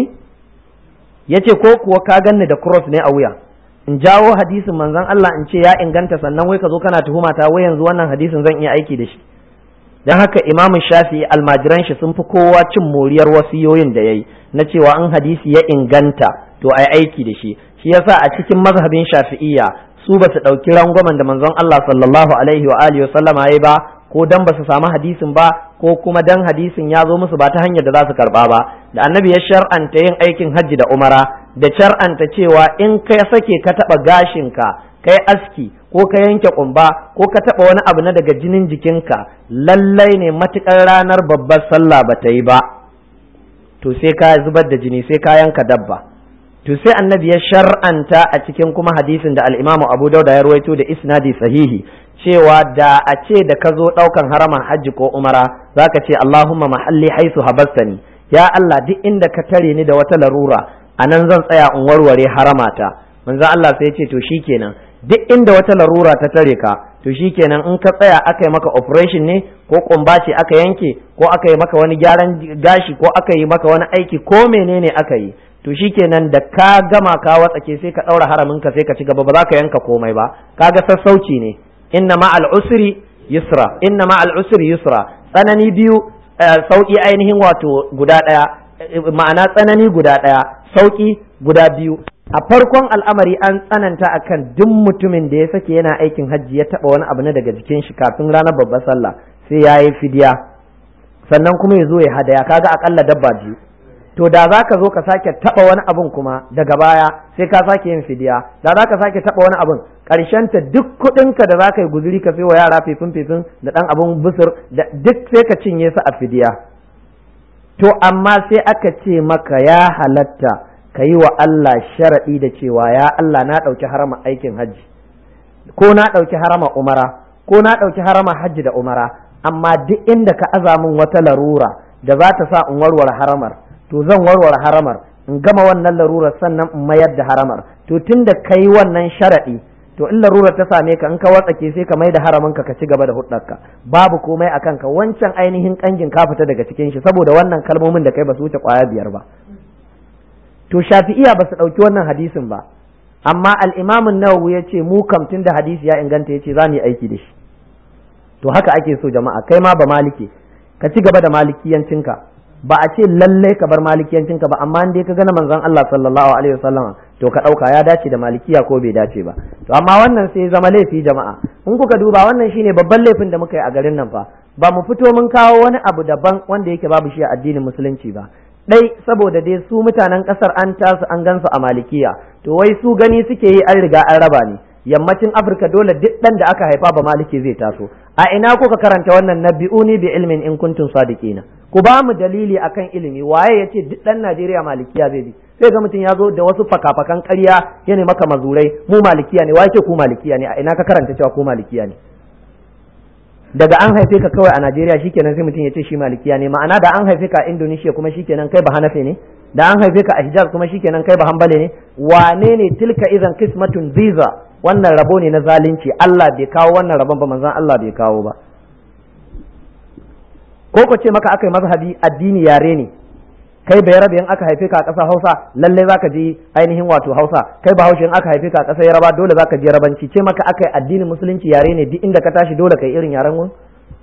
ya ce ko kuwa ka ganni da cross ne a wuya in jawo hadisin manzon Allah in ce ya inganta sannan wai ka zo kana tuhuma ta wai yanzu wannan hadisin zan iya aiki da shi dan haka imam shafi almajiran shi sun fi kowa cin moriyar wasiyoyin da yayi na cewa in hadisi ya inganta to ai aiki da shi shi yasa a cikin mazhabin shafi'iyya su ba su ɗauki rangwamen da manzon Allah sallallahu alaihi wa alihi wa sallama yayi ba ko dan ba su samu hadisin ba ko kuma dan hadisin ya zo musu ba ta hanyar da za su karba ba da annabi ya shar'anta yin aikin hajji da umara da shar'anta cewa in ka sake ka taba gashinka kai aski ko ka yanke kumba ko ka taba wani abu na daga jinin jikinka lallai ne matukar ranar babbar sallah ba ta yi ba to sai ka zubar da jini sai ka yanka dabba to sai annabi ya shar'anta a cikin kuma hadisin da al-Imam Abu Dawud ya ruwaito da isnadi sahihi cewa da a ce da ka zo ɗaukan haraman hajji ko umara zaka ce Allahumma mahalli haisu habastani ya Allah duk inda ka tare ni da wata larura a nan zan tsaya in warware haramata manzo Allah sai ya ce to shikenan duk inda wata larura ta tare ka to shikenan in ka tsaya aka yi maka operation ne ko kumba ce aka yanke ko aka yi maka wani gyaran gashi ko aka yi maka wani aiki ko menene aka yi to shikenan da ka gama ka watsake sai ka daura haramin ka sai ka ci gaba ba za ka yanka komai ba kaga sassauci ne inna ma'al usri yusra inna ma'al usri yusra tsanani biyu sauki ainihin wato guda daya ma'ana tsanani guda daya sauki guda biyu a farkon al'amari an tsananta akan duk mutumin da ya sake yana aikin hajji ya taba wani abu na daga jikin shi kafin ranar babbar sallah sai ya yi fidiya sannan kuma ya zo ya hadaya kaga akalla dabba biyu to da za ka zo ka sake taba wani abun kuma daga baya sai ka sake yin fidiya da za ka sake taba wani abun ta duk kuɗinka da za ka yi guzuri ka wa yara fifin fifin da ɗan abun busur da duk sai ka cinye su a fidiya to amma sai aka ce maka ya halatta ka yi wa Allah sharaɗi da cewa ya Allah na ɗauki harama aikin hajji ko na ɗauki harama umara ko na ɗauki harama hajji da umara amma duk inda ka aza min wata larura da za ta sa in warware haramar to zan warware haramar in gama wannan larurar sannan in mayar da haramar to tunda kai wannan sharaɗi to in larurar ta same ka in ka watsake sai ka mai da haramin ka ci gaba da hudarka babu komai a kanka wancan ainihin kangin ka fita daga cikin shi saboda wannan kalmomin da kai ba su wuce kwaya biyar ba to shafi'iya ba su ɗauki wannan hadisin ba amma al-imamun nawawi ya ce mu kam tun da hadisi ya inganta ya ce za mu yi aiki da shi to haka ake so jama'a kai ma ba malike ka ci gaba da malikiyancinka ba a ce lallai ka bar malikiyancinka ba amma dai ka gana manzon Allah sallallahu alaihi wasallama to ka ɗauka ya dace da malikiya ko bai dace ba to amma wannan sai zama laifi jama'a in kuka duba wannan shine babban laifin da muka yi a garin nan fa ba mu fito mun kawo wani abu daban wanda yake babu shi a addinin musulunci ba dai saboda dai su mutanen kasar an tasu an gansu a malikiya to wai su gani suke yi an riga an raba ne yammacin afirka dole duk dan da aka haifa ba maliki zai taso a ina kuka karanta wannan nabi'uni bi ilmin in kuntum sadiqina ku ba mu dalili akan ilimi waye yace duk dan Najeriya malikiya zai bi sai ga mutum ya zo da wasu fakafakan ƙarya ya ne maka mazurai mu malikiya ne waye ce ku malikiya ne a ina ka karanta cewa ku malikiya ne daga an haife ka kawai a Najeriya shikenan sai mutum ya ce shi malikiya ne ma'ana da an haife ka a Indonesia kuma shikenan kai ba Hanafi ne da an haife ka a Hijaz kuma shikenan kai ba Hanbali ne wane ne tilka idan kismatun ziza wannan rabo ne na zalunci Allah bai kawo wannan rabon ba manzon Allah bai kawo ba ko ko ce maka aka yi mazhabi addini yare ne kai bai rabe in aka haife ka a ƙasar Hausa lalle zaka ji ainihin wato Hausa kai Bahaushe in aka haife ka a ƙasar Yaraba dole zaka je Rabanci ce maka aka yi addinin musulunci yare ne duk inda ka tashi dole kai irin yaren wani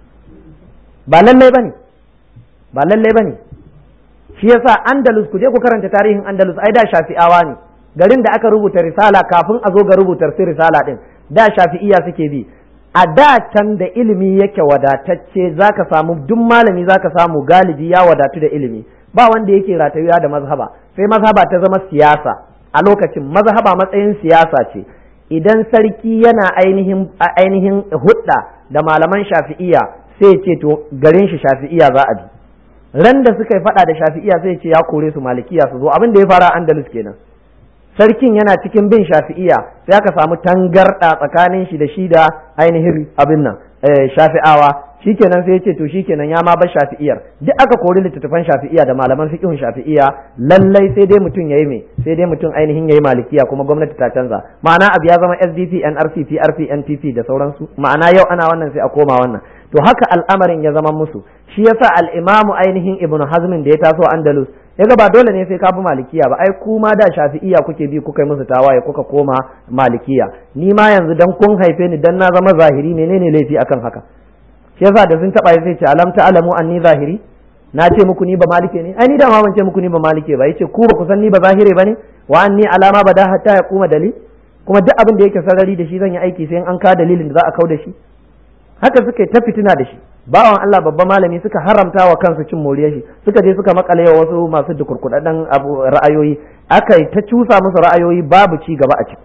ba lalle bane ba lalle bane shi yasa Andalus ku je ku karanta tarihin Andalus ai da Shafi'awa ne garin da aka rubuta risala kafin a zo ga rubutar sai risala din da Shafi'iya suke bi a da can da ilimi yake wadatacce zaka samu duk malami zaka samu galibi ya wadatu da ilimi ba wanda yake ratayuwa da mazhaba sai mazhaba ta zama siyasa a lokacin mazhaba matsayin siyasa ce idan sarki yana ainihin ainihin hudda da malaman shafi'iya sai ce to garin shi shafi'iya za a bi ran da suka yi fada da shafi'iya sai ce ya kore su malikiya su zo abin da ya fara andalus kenan sarkin yana cikin bin shafi'iya sai aka samu tangarda tsakanin shi da shi da ainihin abin nan shafi'awa shikenan sai ya ce to shikenan ya ma bar shafi'iyar duk aka kori littattafan shafi'iya da malaman fiqhun shafi'iya lallai sai dai mutum yayi me sai dai mutum ainihin yayi malikiya kuma gwamnati ta canza ma'ana abu ya zama SDP NRC PRP NPP da sauransu ma'ana yau ana wannan sai a koma wannan to haka al'amarin ya zama musu shi yasa al-imamu ainihin ibnu hazmin da ya taso andalus yaga ba dole ne sai ka bi malikiya ba ai kuma da shafi'iya kuke bi kuka yi musu tawaye kuka koma malikiya ni ma yanzu dan kun haife ni dan na zama zahiri menene laifi akan haka shi yasa da sun taba sai ce alam ta'lamu anni zahiri na ce muku ni ba malike ne ai ni da ma ban ce muku ni ba malike ba yace ku ba ku san ni ba zahire bane wa anni alama bada hatta ya kuma dalil kuma duk abin da yake sarari da shi zan yi aiki sai an ka dalilin da za a kau da shi haka suka yi ta fitina da shi bawan Allah babban malami suka haramta wa kansu cin moriyar shi suka je suka makale wa wasu masu dukurkudaden abu ra'ayoyi aka ta cusa musu ra'ayoyi babu ci gaba a ciki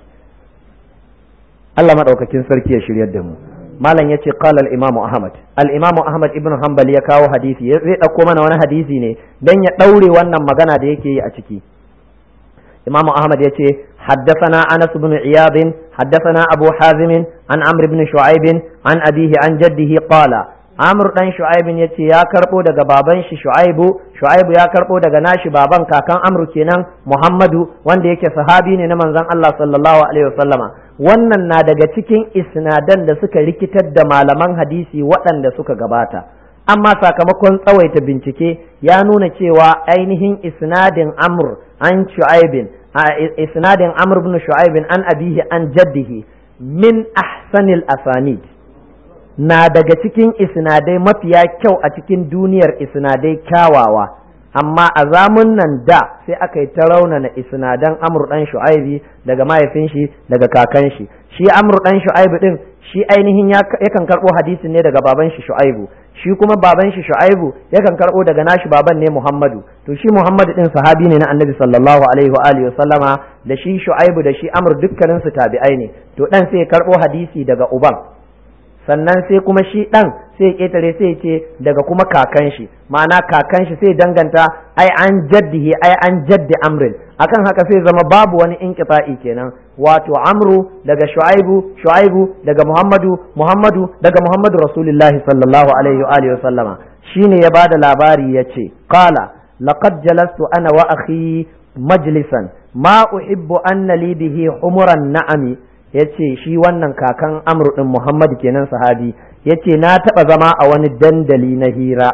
Allah madaukakin sarki ya shiryar da mu malam yace qala al-imam ahmad al-imam ahmad ibn hanbali ya kawo hadisi zai dauko mana wani hadisi ne dan ya daure wannan magana da yake yi a ciki imamu ahmad yace حدثنا أنس بن عياض حدثنا أبو حازم عن عمرو بن شعيب عن أبيه عن جده قال عمرو بن شعيب يتي يا كربو daga baban shi Shu'aibu Shu'aibu ya karbo daga nashi baban kakan Amru kenan Muhammadu wanda yake sahabi ne na manzon Allah sallallahu alaihi wasallama wannan na daga cikin isnadan da suka rikitar da malaman hadisi waɗanda suka gabata amma sakamakon tsawaita bincike ya nuna cewa ainihin isnadin Amr an Shu'aibin isnadin Amr ibn Shu'aib an abihi an jaddihi min ahsanil asanid na daga cikin isnadai mafiya kyau a cikin duniyar isnadai kyawawa amma a zamun nan da sai aka yi ta raunana isnadan Amr dan Shu'aibi daga mahaifin shi daga kakan shi shi Amr dan Shu'aibi din shi ainihin yakan karbo hadisin ne daga baban shi Shu'aibu shi kuma baban shi Shu'aibu yakan karbo daga nashi baban ne Muhammadu to shi Muhammadu din sahabi ne na Annabi sallallahu alaihi wa alihi sallama da shi Shu'aibu da shi Amr dukkanin su tabi'ai ne to dan sai ya karbo hadisi daga uban sannan sai kuma shi dan sai ya ketare sai ce daga kuma kakan shi ma'ana kakan shi sai danganta ai an jaddihi ai an jaddi amrin akan haka sai zama babu wani inqita'i kenan wato amru daga shu'aibu shu'aibu daga muhammadu muhammadu daga muhammadu rasulullahi sallallahu alaihi wa alihi wasallama shine ya bada labari yace qala laqad jalastu ana wa akhi majlisan ma uhibbu anna li bihi humuran na'ami yace shi wannan kakan amru din muhammadu kenan sahabi yace na taba zama a wani dandali na hira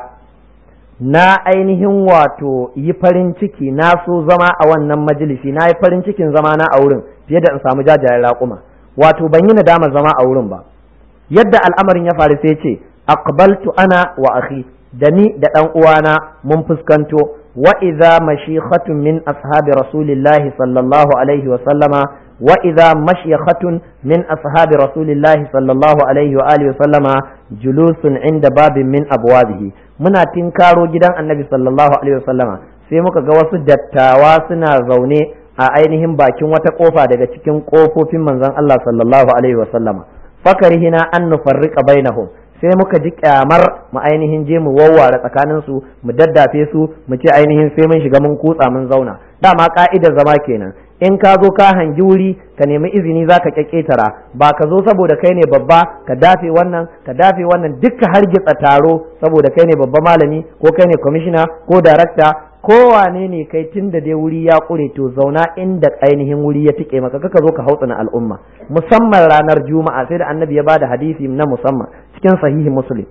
na ainihin wato yi farin ciki na so zama a wannan majalisi na yi farin cikin zama na a wurin fiye da in samu jajayen raƙuma wato ban yi nadama zama a wurin ba yadda al'amarin ya faru sai ce aqbaltu ana wa akhi da ni da ɗan uwana mun fuskanto wa idza mashikhatun min ashabi rasulillahi sallallahu alaihi wa sallama wa idza mashyakhatun min ashabi rasulillahi sallallahu alaihi wa alihi wa sallama julusun inda babin min abwabihi muna tinkaro gidan annabi sallallahu alaihi wa sallama sai muka ga wasu dattawa suna zaune a ainihin bakin wata kofa daga cikin kofofin manzon Allah sallallahu alaihi wa sallama fakarihina an nufarriqa bainahum sai muka ji kyamar mu ainihin je mu wawware tsakanin su mu daddafe su mu ce ainihin sai mun shiga mun kutsa mun zauna dama ka'idar zama kenan in ka zo ka hangi wuri ka nemi izini za ka kyakkyatara ba ka zo saboda kai ne babba ka dafe wannan ka dafe wannan dukka hargitsa taro saboda kai ne babba malami ko kai ne kwamishina ko darakta kowane ne kai tun da dai wuri ya kure to zauna inda ainihin wuri ya tike maka kaka zo ka hautsina al'umma musamman ranar juma'a sai da annabi ya bada hadisi na musamman cikin sahihi muslim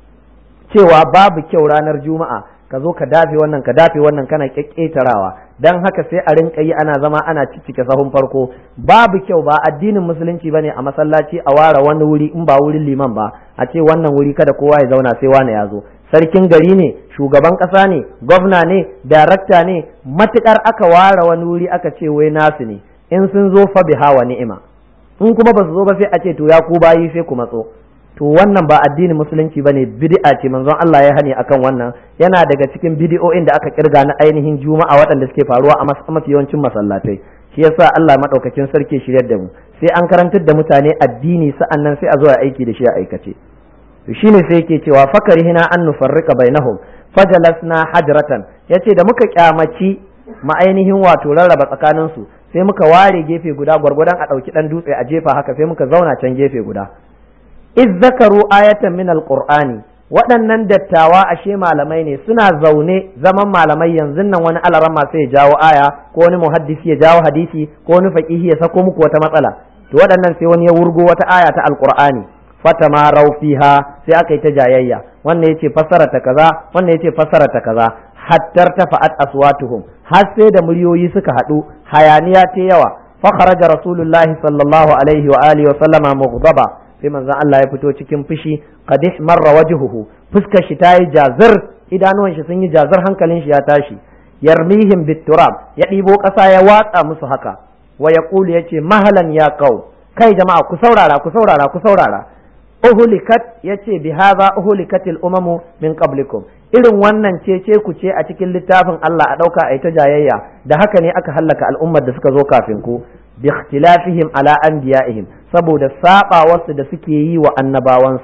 cewa babu kyau ranar juma'a ka zo ka dafe wannan ka dafe wannan kana kyakketarawa dan haka sai a rinka yi ana zama ana ciccike sahun farko babu kyau ba addinin musulunci bane a masallaci a ware wani wuri in ba wurin liman ba a ce wannan wuri kada kowa ya zauna sai wani ya zo sarkin gari ne shugaban ƙasa ne gwamna ne darakta ne matukar aka ware wani wuri aka ce wai nasu ne in sun zo fa biha wa ni'ima in kuma ba su zo ba sai a ce to ya ku bayi sai ku matso to wannan ba addinin musulunci bane bid'a ce manzon Allah ya hani akan wannan yana daga cikin bid'o'in da aka kirga na ainihin juma'a waɗanda suke faruwa a mafi yawancin masallatai shi yasa Allah madaukakin sarki shiryar da mu sai an karantar da mutane addini sa'annan sai a zo a aiki da shi a aikace to shine sai yake cewa fakarihina an nufarrika bainahum fajalasna hajratan yace da muka kyamaci ma ainihin wato rarraba tsakanin su sai muka ware gefe guda gwargwadon a ɗauki ɗan dutse a jefa haka sai muka zauna can gefe guda iz zakaru ayatan min alqur'ani waɗannan dattawa ashe malamai ne suna zaune zaman malamai yanzu nan wani alarama sai ya jawo aya ko wani muhaddisi ya jawo hadisi ko wani faqihi ya sako muku wata matsala to waɗannan sai wani ya wurgo wata aya ta alqur'ani fatamarau fiha sai aka yi ta jayayya wannan yace fassara ta kaza wannan yace fassara ta kaza hattar tafa'at aswatuhum har sai da muryoyi suka haɗu hayaniya ta yawa fa kharaja rasulullahi sallallahu alaihi wa alihi wa sallama mughdaba sai manzon Allah ya fito cikin fushi qad marra wajhuhu fuskar shi ta yi jazir idanuwan shi sun yi jazir hankalin shi ya tashi yarmihim bitturab ya ɗibo ƙasa ya watsa musu haka wa yaqulu yace mahalan ya qau kai jama'a ku saurara ku saurara ku saurara uhulikat yace bi hadha uhulikatil umamu min qablikum irin wannan cece ku ce a cikin littafin Allah a dauka a ta jayayya da haka ne aka hallaka al'ummar da suka zo kafin ku bi ikhtilafihim ala anbiya'ihim saboda saba wasu da suke yi wa annabawansu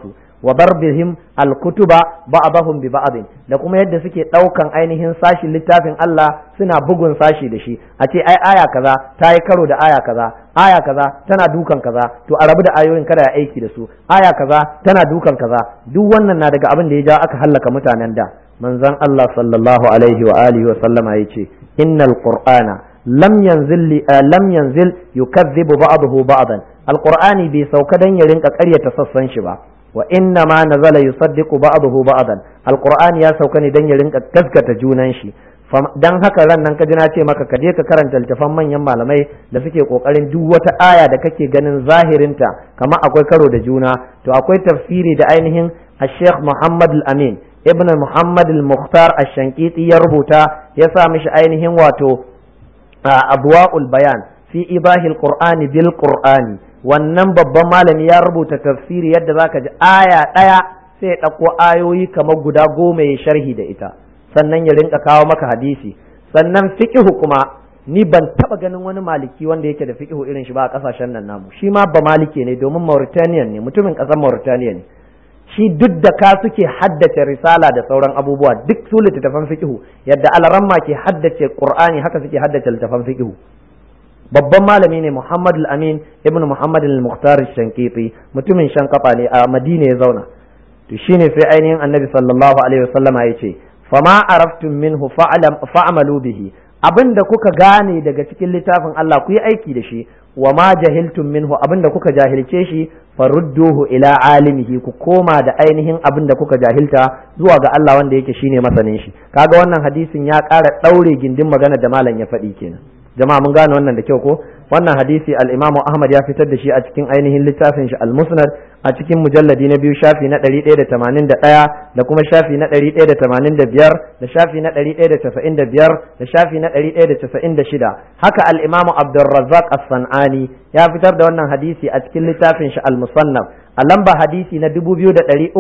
wa darbihim al-kutuba ba'dahum bi ba'd da kuma yadda suke daukan ainihin sashin littafin Allah suna bugun sashi da shi a ce ai aya kaza ta yi karo da aya kaza aya kaza tana dukan kaza to a rabu da ayoyin kada ya aiki da su aya kaza tana dukan kaza duk wannan na daga abin da ya ja aka hallaka mutanen da manzon Allah sallallahu alaihi wa alihi wa sallama yace innal qur'ana lam yanzil lam yanzil yukazzibu ba'dahu ba'dan alqur'ani bai sauka dan ya rinka ƙaryata sassan shi ba wa inna ma nazala yusaddiqu ba'dahu ba'dan alqur'ani ya sauka ne dan ya rinka gaskata junan shi dan haka ran nan ka ji na ce maka ka je ka karanta littafan manyan malamai da suke kokarin duk wata aya da kake ganin zahirinta kamar akwai karo da juna to akwai tafsiri da ainihin Sheikh Muhammad Al-Amin Ibn Muhammad Al-Mukhtar Ash-Shankiti ya rubuta ya sa mishi ainihin wato Abwaul Bayan fi ibahil Qur'ani bil Qur'ani wannan babban malami ya rubuta tafsiri yadda zaka ji aya ɗaya sai ya ɗauko ayoyi kamar guda goma ya sharhi da ita sannan ya rinka kawo maka hadisi sannan fiqhu kuma ni ban taba ganin wani maliki wanda yake da fiqhu irin shi ba a kasashen nan namu shi ma ba maliki ne domin Mauritanian ne mutumin kasar Mauritania ne shi duk da ka suke haddace risala da sauran abubuwa duk su littattafan fiqhu yadda alaramma ke haddace Qur'ani haka suke haddace littattafan fiqhu babban malami ne Muhammad al-Amin ibn Muhammad al-Mukhtar al-Shankiti mutumin Shankafa ne a Madina ya zauna to shine sai ainihin Annabi sallallahu alaihi wasallama ya ce fama araftum minhu fa'amalu bihi abinda kuka gane daga cikin littafin Allah ku yi aiki da shi wa ma jahiltum minhu abinda kuka jahilce shi farudduhu ila alimihi ku koma da ainihin abinda kuka jahilta zuwa ga Allah wanda yake shine masanin shi kaga wannan hadisin ya ƙara ɗaure gindin magana da malam ya faɗi kenan jama'a mun gane wannan da kyau ko wannan hadisi al-Imam Ahmad ya fitar da shi a cikin ainihin littafin shi al-Musnad a cikin mujalladi na biyu shafi na 181 da kuma shafi na 185 da shafi na 195 da shafi na 196 haka al-Imam Abdurrazzaq As-Sanani ya fitar da wannan hadisi a cikin littafin shi al-Musannaf a lamba hadisi na 2367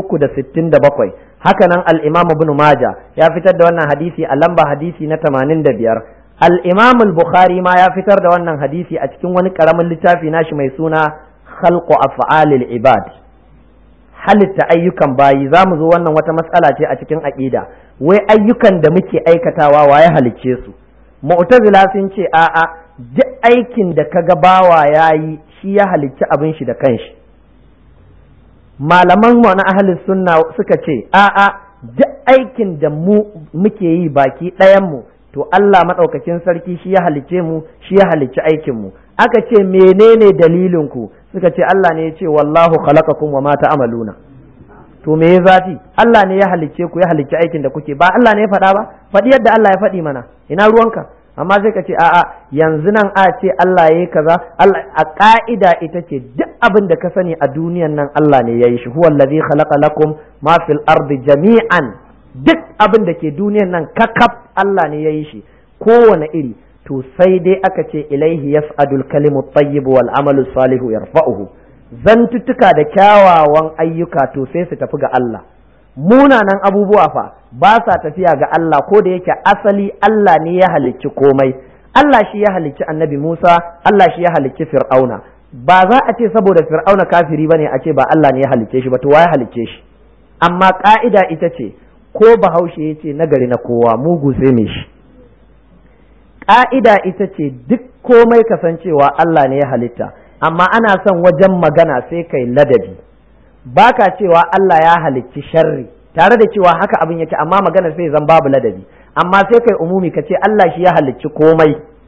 haka nan al-Imam Ibn Majah ya fitar da wannan hadisi a lamba hadisi na 85 الإمام البخاري ما يفتر da wannan hadisi a cikin wani karamin littafi nashi mai suna khalqu af'alil ibad halitta ayyukan bayi za mu zo wannan wata matsala ce a cikin aqida wai ayyukan da muke aikatawa waye halicce su mu'tazila sun ce a'a duk aikin da kaga bawa yayi shi ya halicci abin shi da kanshi malaman mu na ahlus sunna suka ce a'a duk aikin da mu muke yi baki ɗayan mu to Allah maɗaukakin sarki shi ya halicce mu shi ya halicci aikin mu aka ce menene dalilin ku suka ce Allah ne ya ce wallahu khalaqakum wa ma ta'maluna to me ya zafi Allah ne ya halicce ku ya halicci aikin da kuke ba Allah ne ya faɗa ba faɗi yadda Allah ya faɗi mana ina ruwanka amma sai ka ce a'a yanzu nan a ce Allah yayi kaza Allah a ka'ida ita ce duk abin da ka sani a duniyan nan Allah ne ya yi shi huwa allazi khalaqa lakum ma fil ardi jami'an duk abin da ke duniyan nan kakaf Allah ne ya yi shi kowane iri to sai dai aka ce ilaihi yas'adul kalimu tayyibu wal amalu salihu yarfa'uhu zantuttuka da kyawawan ayyuka to sai su tafi ga Allah munanan abubuwa fa ba sa tafiya ga Allah ko da yake asali Allah ne ya halicci komai Allah shi ya halicci annabi Musa Allah shi ya halicci Fir'auna ba za a ce saboda Fir'auna kafiri bane a ce ba Allah ne ya halicce shi ba to ya halicce shi amma ka'ida ita ce ko bahaushe ya ce nagari na kowa mugu sai me shi ƙa'ida ita ce duk komai kasancewa Allah ne ya halitta amma ana son wajen magana sai kai ladabi baka cewa Allah ya halicci sharri tare da cewa haka abin yake amma magana sai zan babu ladabi amma sai kai umumi ka ce Allah shi ya halicci komai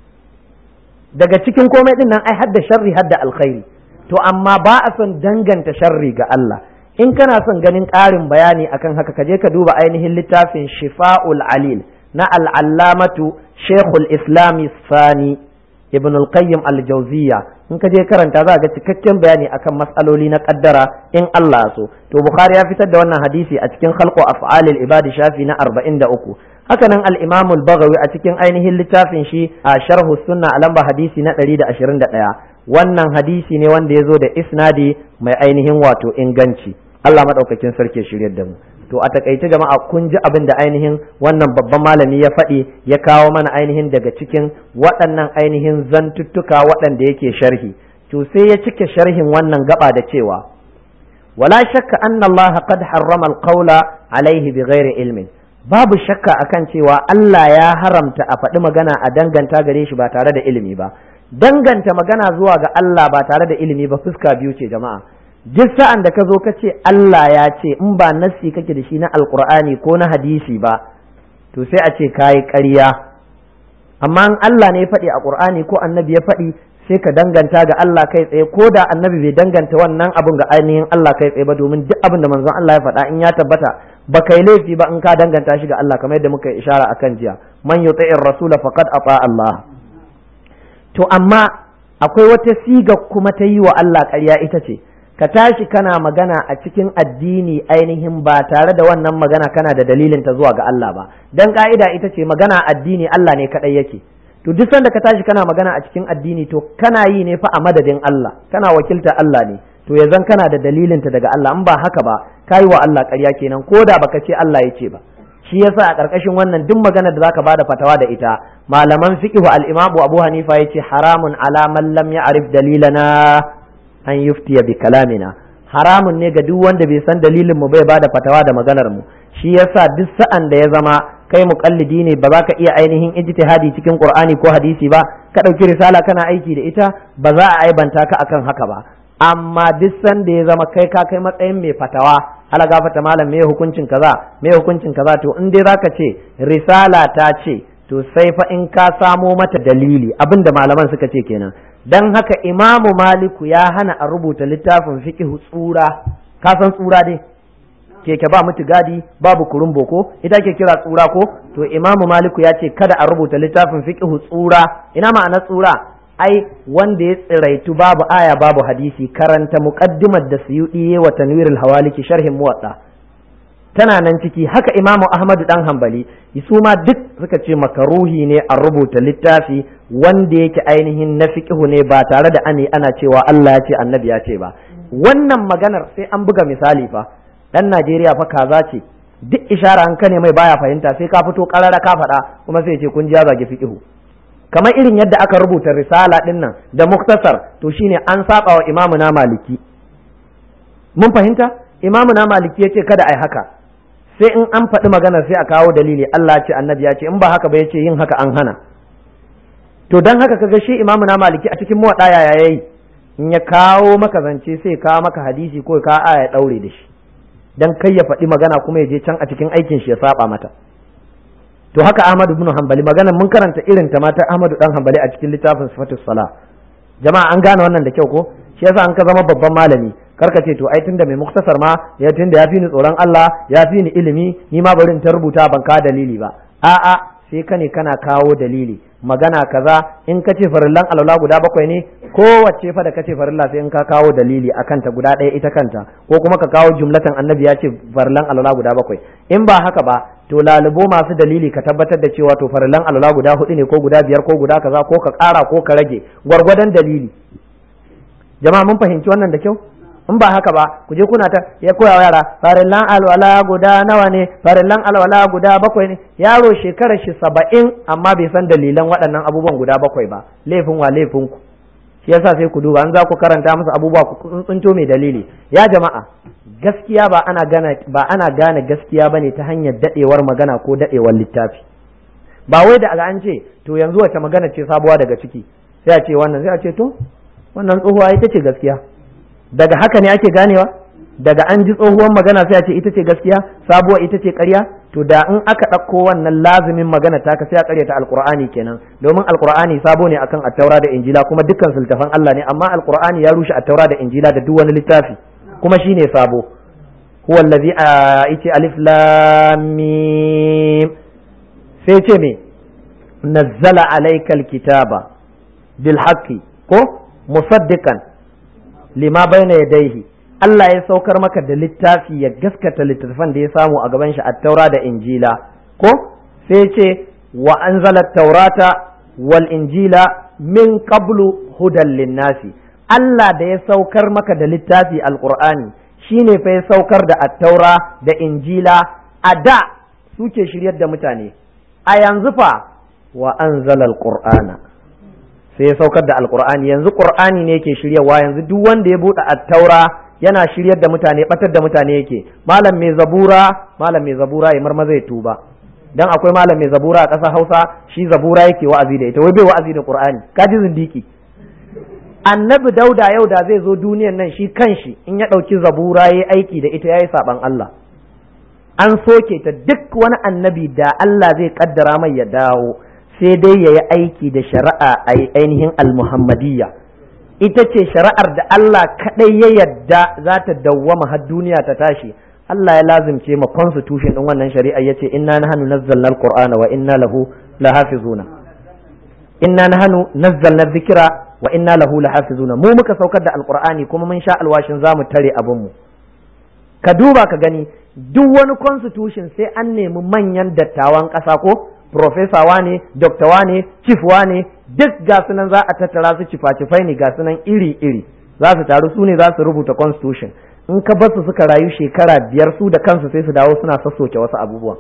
daga cikin komai din nan ai hadda sharri hadda alkhairi to amma ba a son danganta sharri ga Allah in kana son ganin ƙarin bayani akan haka ka je ka duba ainihin littafin shifa'ul alil na al'allamatu shekul islami sani ibn al-qayyim al-jawziya in ka je karanta za ga cikakken bayani akan matsaloli na kaddara in Allah so to bukhari ya fitar da wannan hadisi a cikin khalqu af'alil ibadi shafi na 43 haka nan al-imam al-baghawi a cikin ainihin littafin shi a sharhu sunna a lamba hadisi na 121 wannan hadisi ne wanda ya zo da isnadi mai ainihin wato inganci Allah madaukakin sarki shiryar da mu to a takaice jama'a kun ji abin da ainihin wannan babban malami ya faɗi ya kawo mana ainihin daga cikin waɗannan ainihin zantuttuka waɗanda yake sharhi to sai ya cike sharhin wannan gaba da cewa wala shakka anna Allah qad harrama al-qawla alaihi bighairi ilmin babu shakka akan cewa Allah ya haramta a faɗi magana a danganta gare shi ba tare da ilimi ba danganta magana zuwa ga Allah ba tare da ilimi ba fuska biyu ce jama'a duk sa'an da ka zo ka ce Allah ya ce in ba nassi kake da shi na alkur'ani ko na hadisi ba to sai a ce kayi ƙarya amma in Allah ne ya faɗi a ƙur'ani ko annabi ya faɗi sai ka danganta ga Allah kai tsaye ko da annabi bai danganta wannan abun ga ainihin Allah kai tsaye ba domin duk abin da manzon Allah ya faɗa in ya tabbata ba kai laifi ba in ka danganta shi ga Allah kamar yadda muka yi ishara akan jiya man yuti'ir rasula faqad ata Allah to amma akwai wata siga kuma ta yi wa Allah ƙarya ita ce ka tashi kana magana a cikin addini ainihin ba tare da wannan magana kana da dalilin ta zuwa ga Allah ba dan ka'ida ita ce magana addini Allah ne kadai yake to duk sanda ka tashi kana magana a cikin addini to kana yi ne fa a madadin Allah kana wakilta Allah ne to yanzu kana da dalilin ta daga Allah in ba haka ba kai wa Allah ƙarya kenan ko da baka ce Allah ya ce ba shi yasa a ƙarƙashin wannan duk maganar da zaka bada fatawa da ita malaman fiqh al-Imam Abu Hanifa yace haramun ala man lam ya'rif dalilana an yuftiya bi kalamina haramun ne ga duk wanda bai san dalilin mu bai bada fatawa da maganar mu shi yasa duk sa'an da ya zama kai muqallidi ne ba za ka iya ainihin ijtihadi cikin Qur'ani ko hadisi ba ka ɗauki risala kana aiki da ita ba za a aibanta ka akan haka ba amma duk sanda ya zama kai ka kai matsayin mai fatawa ala gafata malam me hukuncin kaza me hukuncin kaza to in dai zaka ce risala ta ce to sai fa in ka samo mata dalili abinda malaman suka ce kenan dan haka imamu maliku ya hana a rubuta littafin fiqh tsura ka san tsura dai keke ba mutu gadi babu kurun boko ita ke kira tsura ko to imamu maliku ya ce kada a rubuta littafin fiqh tsura ina ma'anar tsura ai wanda ya tsiraitu babu aya babu hadisi karanta muqaddimar da suyudi wa tanwirul hawaliki sharhin muwatta tana nan ciki haka imamu ahmadu dan hambali su ma duk suka ce makaruhi ne a rubuta littafi wanda yake ainihin na fiqhu ne ba tare da ani ana cewa Allah ya ce annabi ya ce ba wannan maganar sai an buga misali fa dan Najeriya fa kaza ce duk ishara an kane mai baya fahimta sai ka fito karara ka faɗa kuma sai ce kun ji ya zagi fiqhu kamar irin yadda aka rubuta risala din nan da muktasar to shine an saba wa imamu na maliki mun fahimta imamu na maliki yace kada ai haka sai in an faɗi magana sai a kawo dalili Allah ce annabi ya ce in ba haka ba yace yin haka an hana to dan haka kaga shi imamu na maliki a cikin muwaɗa yaya yayi in ya kawo maka zance sai kawo maka hadisi ko ka aya daure da shi dan kai ya faɗi magana kuma ya je can a cikin aikin shi ya saba mata to haka Ahmad ibn Hanbali magana mun karanta irin ta mata Ahmad dan Hanbali a cikin littafin Sifatus Sala jama'a an gane wannan da kyau ko shi yasa an ka zama babban malami karka ce to ai tunda mai muktasar ma ya tunda ya fi ni tsoron Allah ya fi ni ilimi ni ma bari in ta rubuta ban ka dalili ba a'a sai ka ne kana kawo dalili magana kaza in ka ce farillan alwala guda bakwai ne kowace fa da ka ce farilla sai in ka kawo dalili a kanta guda ɗaya ita kanta ko kuma ka kawo jumlatan annabi ya ce farillan alwala guda bakwai in ba haka ba to lalubo masu dalili ka tabbatar da cewa to farillan alwala guda hudu ne ko guda biyar ko guda kaza ko ka ƙara ko ka rage gwargwadon dalili jama'a mun fahimci wannan da kyau in ba haka ba ku je kuna ta ya koya wa yara farillan alwala guda nawa ne farillan alwala guda bakwai ne yaro shekarar shi saba'in amma bai san dalilan waɗannan abubuwan guda bakwai ba laifin wa laifin ku shi yasa sai ku duba an za ku karanta musu abubuwa ku tsunto mai dalili ya jama'a gaskiya ba ana gane ba ana gane gaskiya bane ta hanyar dadewar magana ko dadewar littafi ba wai da an ce to yanzu wace magana ce sabuwa daga ciki sai a ce wannan sai a ce to wannan tsohuwa ita ce gaskiya daga haka ne ake ganewa daga an ji tsohuwar magana sai a ce ita ce gaskiya sabuwa ita ce ƙarya to da in aka ɗauko wannan lazimin magana ta sai a ƙaryata alƙur'ani kenan domin alƙur'ani sabo ne akan attaura da injila kuma dukkan sultafan Allah ne amma alƙur'ani ya rushe attaura da injila da duk wani littafi kuma shine sabo huwa allazi yace alif lam mim sai ce me nazzala alaykal kitaba bil haqqi ko musaddiqan lima bayna yadayhi Allah ya saukar maka da littafi ya gaskata littattafan da ya samu a gaban shi a taura da injila ko sai ce wa anzala taurata wal injila min qablu hudan linnasi Allah da ya saukar maka da littafi alqur'ani shine fa ya saukar da attaura da injila a da suke shiryar da mutane a yanzu fa wa anzala alqur'ana sai ya saukar da alqur'ani yanzu qur'ani ne yake shiryawa yanzu duk wanda ya buɗe attaura yana shiryar da mutane batar da mutane yake malam mai zabura malam mai zabura ya marmaza ya tuba dan akwai malam mai zabura a ƙasar Hausa shi zabura yake wa'azi da ita wai bai wa'azi da Qur'ani kaji zindiki annabi dauda yau da zai zo duniyan nan shi kanshi in ya ɗauki zabura ya aiki da ita ya yi saɓan Allah an soke ta duk wani annabi da Allah zai kaddara mai ya dawo sai dai ya yi aiki da shari'a a ainihin almuhammadiyya ita ce shari'ar da Allah kaɗai ya yadda za ta dawwama har duniya ta tashi Allah ya lazimce ma constitution ɗin wannan shari'a ya ce inna nahnu nazzalna alqur'ana wa inna lahu lahafizuna inna nahnu nazzalna dhikra wa inna lahu lahafizuna mu muka saukar da alqur'ani kuma mun sha alwashin zamu tare abin mu ka duba ka gani duk wani constitution sai an nemi manyan dattawan ƙasa ko professor wane doctor wane chief wane duk ga sunan za a tattara su cifa-cifai ne ga sunan iri-iri za su taru su ne za su rubuta constitution in ka basu suka rayu shekara biyar su da kansu sai su dawo suna sassoke wasu abubuwan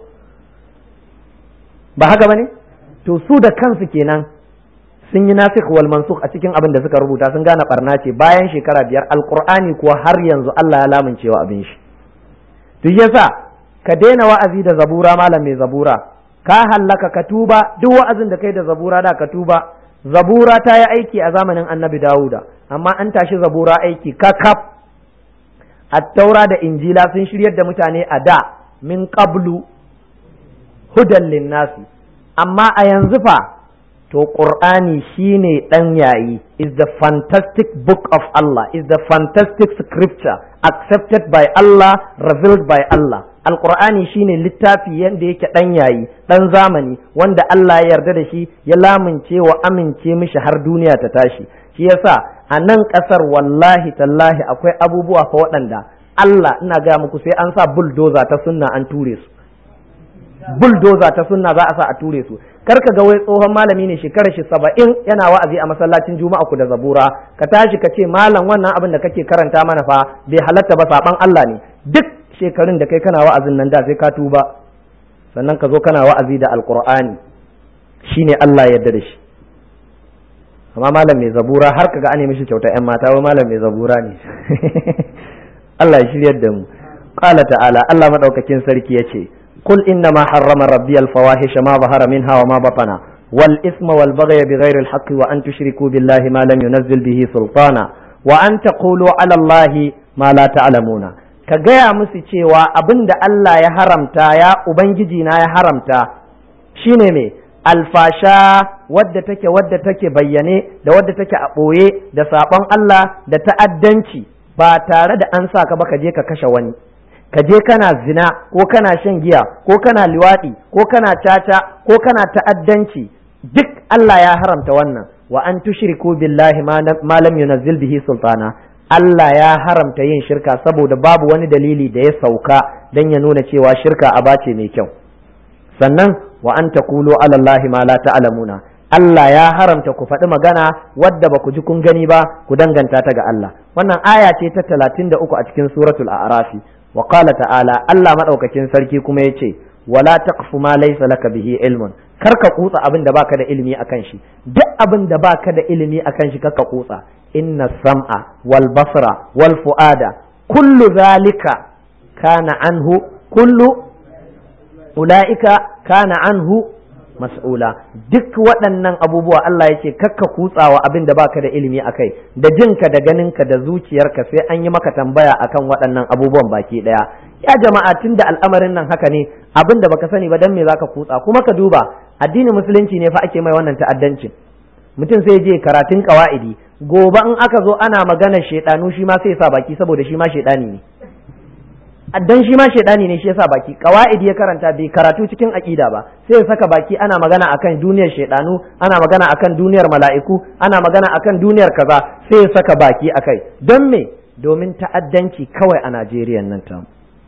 ba haka bane to su da kansu kenan sun yi nasikh wal mansukh a cikin abin da suka rubuta sun gane barna ce bayan shekara biyar alqur'ani kuwa har yanzu Allah ya lamuncewa abin shi duk yasa ka daina wa'azi da zabura malam mai zabura ka hallaka ka tuba duk wa'azin da kai da zabura da ka tuba zabura ta yi aiki a zamanin annabi dawuda amma an tashi zabura aiki kakaf attaura da injila sun shiryar da mutane a da min qablu hudan linnasi amma a yanzu fa to qur'ani shine dan yayi is the fantastic book of Allah is the fantastic scripture accepted by Allah revealed by Allah alqur'ani shine littafi yanda yake dan yayi dan zamani wanda Allah ya yarda da shi ya lamince wa amince mishi har duniya ta tashi shi yasa a nan kasar wallahi tallahi akwai abubuwa fa waɗanda Allah ina gaya muku sai an sa bulldozer ta sunna an ture su bulldozer ta sunna za a sa a ture su kar ka ga wai tsohon malami ne shekarar shi saba'in yana wa'azi a masallacin juma'a ku da zabura ka tashi ka ce malam wannan abin da kake karanta mana fa bai halatta ba saban Allah ne duk shekarun da kai kana wa'azin nan da sai ka tuba sannan ka zo kana wa'azi da alqur'ani shine Allah ya yarda da shi amma malam mai zabura har kaga an mishi kyauta yan mata wai malam mai zabura ne Allah ya shiryar da mu qala ta'ala Allah madaukakin sarki yace قل إنما حرم ربي الفواحش ما ظهر منها وما بطن والإثم والبغي بغير الحق وأن تشركوا بالله ما لم ينزل به سلطانا وأن تقولوا على الله ما لا تعلمون كجاء مسيتي وأبند الله يا حرمتا يا أبنجينا يا حرمتا شيني alfasha wadda take wadda take bayyane da wadda take a ɓoye da saɓon Allah da ta'addanci ba tare da an sa ka ba ka je ka kashe wani ka je kana zina ko kana shan giya ko kana liwaɗi ko kana caca ko kana ta'addanci duk Allah ya haramta wannan wa an tushriku billahi ma lam yunazzil bihi sultana Allah ya haramta yin shirka saboda babu wani dalili da ya sauka dan ya nuna cewa shirka aba ce mai kyau sannan wa an taqulu ala Allahi ma la ta'lamuna Allah ya haramta ku faɗi magana wadda ba ku ji kun gani ba ku danganta ta ga Allah wannan aya ce ta 33 a cikin suratul a'rafi wa qala ta'ala Allah madaukakin sarki kuma yace wala taqfu ma laysa laka bihi ilmun kar ka kutsa abin da baka da ilimi akan shi duk abin da baka da ilimi akan shi kaka kutsa inna sam'a wal basra wal fuada kullu zalika kana anhu kullu ulaika kana anhu mas'ula duk waɗannan abubuwa Allah ya ce kakka kutsawa abin da baka da ilimi akai da jinka da ganinka da zuciyarka sai an yi maka tambaya akan waɗannan abubuwan baki ɗaya ya jama'a tun da al'amarin nan haka ne abin da baka sani ba dan me zaka kutsa kuma ka duba addinin musulunci ne fa ake mai wannan ta'addancin mutum sai je karatun qawaidi gobe in aka zo ana magana shedanu shi ma sai ya sa baki saboda shi ma shedani ne dan shi ma shaidani ne shi yasa baki qawaid ya karanta bai karatu cikin aqida ba sai ya saka baki ana magana akan duniyar shaidanu ana magana akan duniyar mala'iku ana magana akan duniyar kaza sai ya saka baki akai don me domin ta'addanci kawai a Najeriya nan ta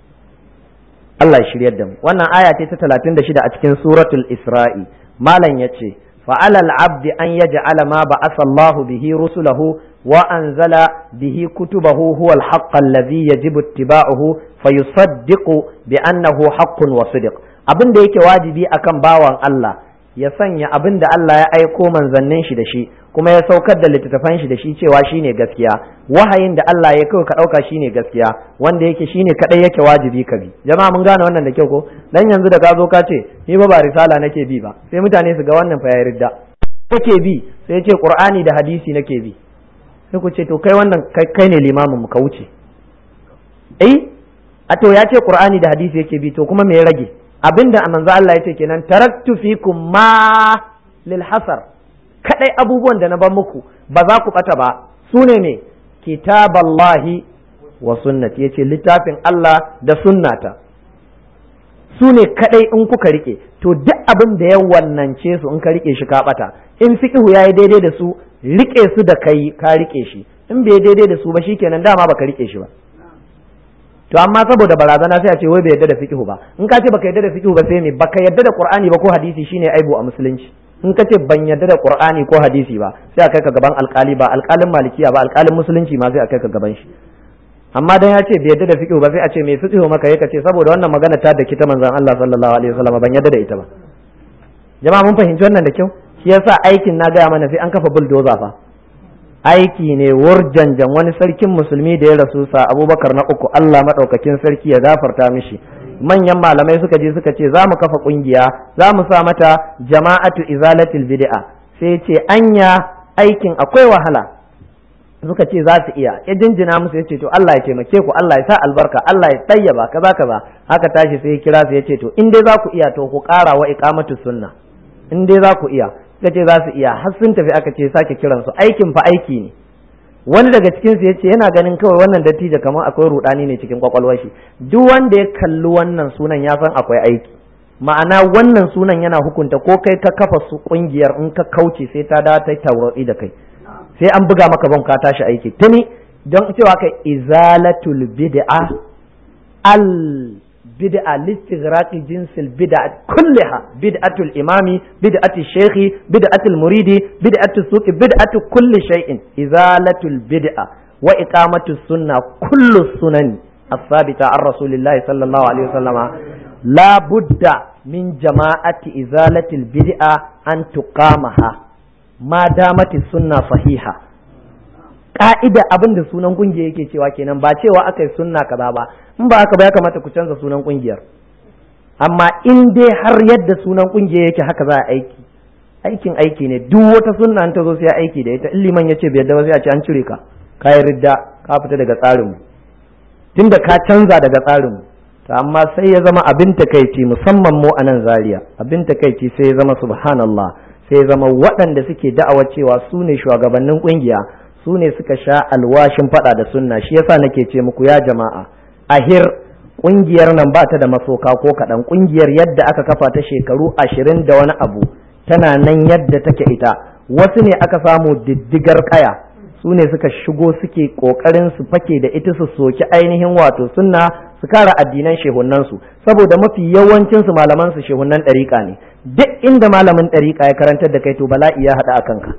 Allah ya shiryar da mu wannan aya ce ta 36 a cikin suratul Isra'i malam yace فعلى العبد أن يجعل ما بعث الله به رسله وأنزل به كتبه هو الحق الذي يجب اتباعه فيصدق بأنه حق وصدق abin da yake wajibi akan bawan Allah ya sanya abin da Allah ya aiko manzannin shi da shi kuma ya saukar da littattafan shi da shi cewa shine gaskiya wahayin da Allah ya kai ka dauka shine gaskiya wanda yake shine kadai yake wajibi ka bi jama'a mun gane wannan da kyau ko dan yanzu da ka zo ka ce ni ba ba risala nake bi ba sai mutane su ga wannan fa ya ridda kake bi sai ya ce qur'ani da hadisi nake bi sai ku ce to kai wannan kai ne limamin mu ka wuce eh a to ya ce qur'ani da hadisi yake bi to kuma me ya rage abinda manzo Allah ya ce kenan taraktu fikum ma lil hasar kadai abubuwan da na ban muku ba za ku bata ba su ne me kitaballahi wa sunnati yace littafin Allah da sunnata su ne kadai in kuka rike to duk abin da ya wannance su in ka rike shi ka bata in fiqhu yayi daidai da su rike su da kai ka rike shi in bai daidai da su ba shikenan dama baka rike shi ba to amma saboda barazana sai a ce wai bai yadda da fiqhu ba in ka ce baka yadda da fiqhu ba sai me baka yadda da qur'ani ba ko hadisi shine aibu a musulunci in ka ce ban yadda da qur'ani ko hadisi ba sai a kai ka gaban alkali ba alkalin malikiya ba alkalin musulunci ma sai a kai ka gaban shi amma dan ya ce bai yadda da fiqhu ba sai a ce me fiqhu maka yake ce saboda wannan magana ta da kita manzon Allah sallallahu alaihi wasallam ban yadda da ita ba jama'a mun fahimci wannan da kyau shi yasa aikin na gaya mana sai an kafa bulldozer fa aiki ne wurjanjan wani sarkin musulmi da ya rasu sa abubakar na uku Allah maɗaukakin sarki ya gafarta mishi manyan malamai suka je suka ce za mu kafa ƙungiya za mu sa mata jama'atu izalatil bid'a sai ce anya aikin akwai wahala suka ce za su iya ya jinjina musu ya ce to Allah ya taimake ku Allah ya sa albarka Allah ya tayyaba kaza kaza haka tashi sai ya kira su ya ce to in dai za ku iya to ku ƙara wa iqamatu sunna in dai za ku iya suka ce za su iya har sun tafi aka ce sake kiran su aikin fa aiki ne wani daga cikin su yace yana ganin kawai wannan dattijo kamar akwai rudani ne cikin kwakwalwar shi duk wanda ya kalli wannan sunan ya san akwai aiki ma'ana wannan sunan yana hukunta ko kai ka kafa su kungiyar in ka kauce sai ta da ta taurari da kai sai an buga maka ban ka tashi aiki tuni don cewa kai izalatul bid'a al بدعة لاستغراق جنس البدع كلها بدعة الإمام بدعة الشيخ بدعة المريد بدعة السوق بدعة كل شيء إزالة البدعة وإقامة السنة كل السنن الثابتة عن رسول الله صلى الله عليه وسلم لا بد من جماعة إزالة البدعة أن تقامها ما دامت السنة صحيحة ka'ida abin da sunan kungiya yake cewa kenan ba cewa aka yi sunna kaza ba in ba haka ba ya kamata ku canza sunan kungiyar amma in dai har yadda sunan kungiya yake haka za a aiki aikin aiki ne duk wata sunna ta zo sai aiki da ita in liman ya ce bai yadda ba sai a ce an cire ka ka yi ridda ka fita daga tsarinmu tunda ka canza daga tsarinmu to amma sai ya zama abin takaici musamman mu a nan zaria abin takaici sai ya zama subhanallah sai ya zama waɗanda suke da'awa cewa su ne shugabannin kungiya su ne suka sha alwashin faɗa da sunna shi yasa nake ce muku ya jama'a ahir ƙungiyar nan ba ta da masoka ko kaɗan ƙungiyar yadda aka kafa ta shekaru ashirin da wani abu tana nan yadda take ita wasu ne aka samu diddigar kaya su ne suka shigo suke ƙoƙarin su fake da ita su soki ainihin wato sunna su kara addinan shehunansu saboda mafi yawancin su malaman su shehunan ɗariƙa ne duk inda malamin ɗariƙa ya karantar da kai to bala'i ya haɗa a kanka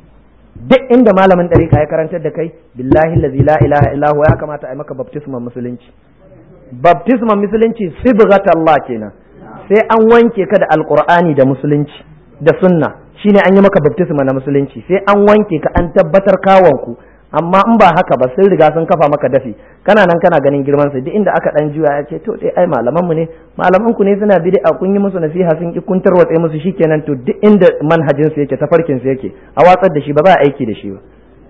duk inda malamin ɗariƙa ya karantar da kai billahi lazi la ilaha illahu ya kamata a yi maka baptisman musulunci baptisman musulunci sibghat Allah kenan sai an wanke ka da alqur'ani da musulunci da sunna shine an yi maka baptisma na musulunci sai an wanke ka an tabbatar kawanku amma in ba haka ba sun riga sun kafa maka dafi kana nan kana ganin girman su duk inda aka dan juya ya ce to dai ai malaman mu ne malaman ku ne suna bid'a kun yi musu nasiha sun ki kun tarwatse musu shikenan to duk inda manhajin su yake tafarkin su yake a watsar da shi ba za a aiki da shi ba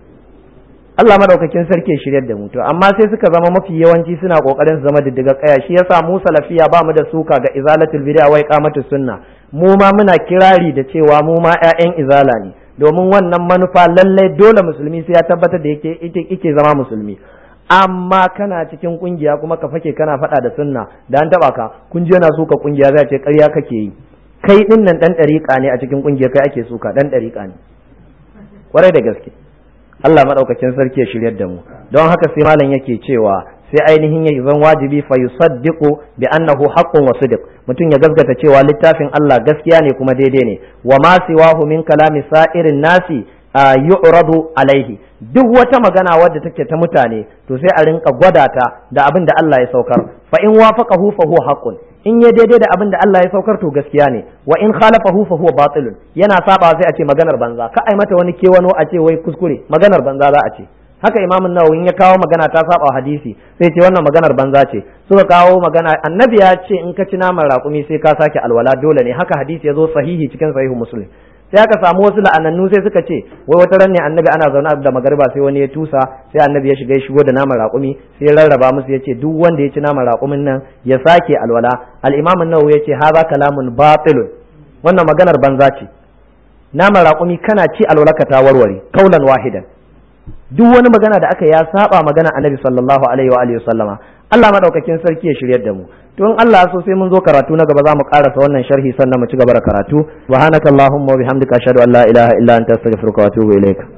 Allah madaukakin sarki ya shiryar da mu to amma sai suka zama mafi yawanci suna kokarin su zama diddiga kaya shi yasa mu salafiya ba mu da suka ga izalatul bid'a wa iqamatus sunna mu ma muna kirari da cewa mu ma ƴaƴan izala ne domin wannan manufa lallai dole musulmi sai ya tabbatar da yake yake zama musulmi amma kana cikin kungiya kuma ka fake kana faɗa da sunna da an taba ka kun yana suka kungiya zai ce ƙarya kake yi kai din nan dan ɗariƙa ne a cikin kungiya kai ake suka dan ɗariƙa ne kwarai da gaske Allah madaukakin sarki ya shiryar da mu don haka sai malam yake cewa sai ainihin ya zan wajibi fa yusaddiqu bi annahu haqqun wa sidq mutum ya gaskata cewa littafin Allah gaskiya ne kuma daidai ne wa ma siwahu min kalami sa'irin nasi yu'radu alaihi duk wata magana wadda take ta mutane to sai a rinka gwada ta da abin da Allah ya saukar fa in wafaqahu fa huwa haqqun in ya daidai da abin da Allah ya saukar to gaskiya ne wa in khalafahu fa huwa batilun yana saba sai a ce maganar banza ka ai mata wani kewano a ce wai kuskure maganar banza za a ce haka imamun nawawi ya kawo magana ta saba hadisi sai ce wannan maganar banza ce suka kawo magana annabi ya ce in ka ci naman raƙumi sai ka sake alwala dole ne haka hadisi ya zo sahihi cikin sahihu muslim sai aka samu wasu la'anannu sai suka ce wai wata ran ne annabi ana zaune da magariba sai wani ya tusa sai annabi ya shiga ya shigo da naman raƙumi sai ya rarraba musu ya ce duk wanda ya ci naman raƙumin nan ya sake alwala al-imam an-nawawi ya ce hadha kalamun batilun wannan maganar banza ce naman raƙumi kana ci alwala ka ta warware kaulan wahidan duk wani magana da aka ya saba magana annabi sallallahu alaihi wa alihi sallama Allah madaukakin sarki ya shiryar da mu to in Allah so sai mun zo karatu na gaba za mu karasa wannan sharhi sannan mu ci gaba da karatu subhanakallahumma wa bihamdika ashhadu an la ilaha illa anta astaghfiruka wa atubu ilaik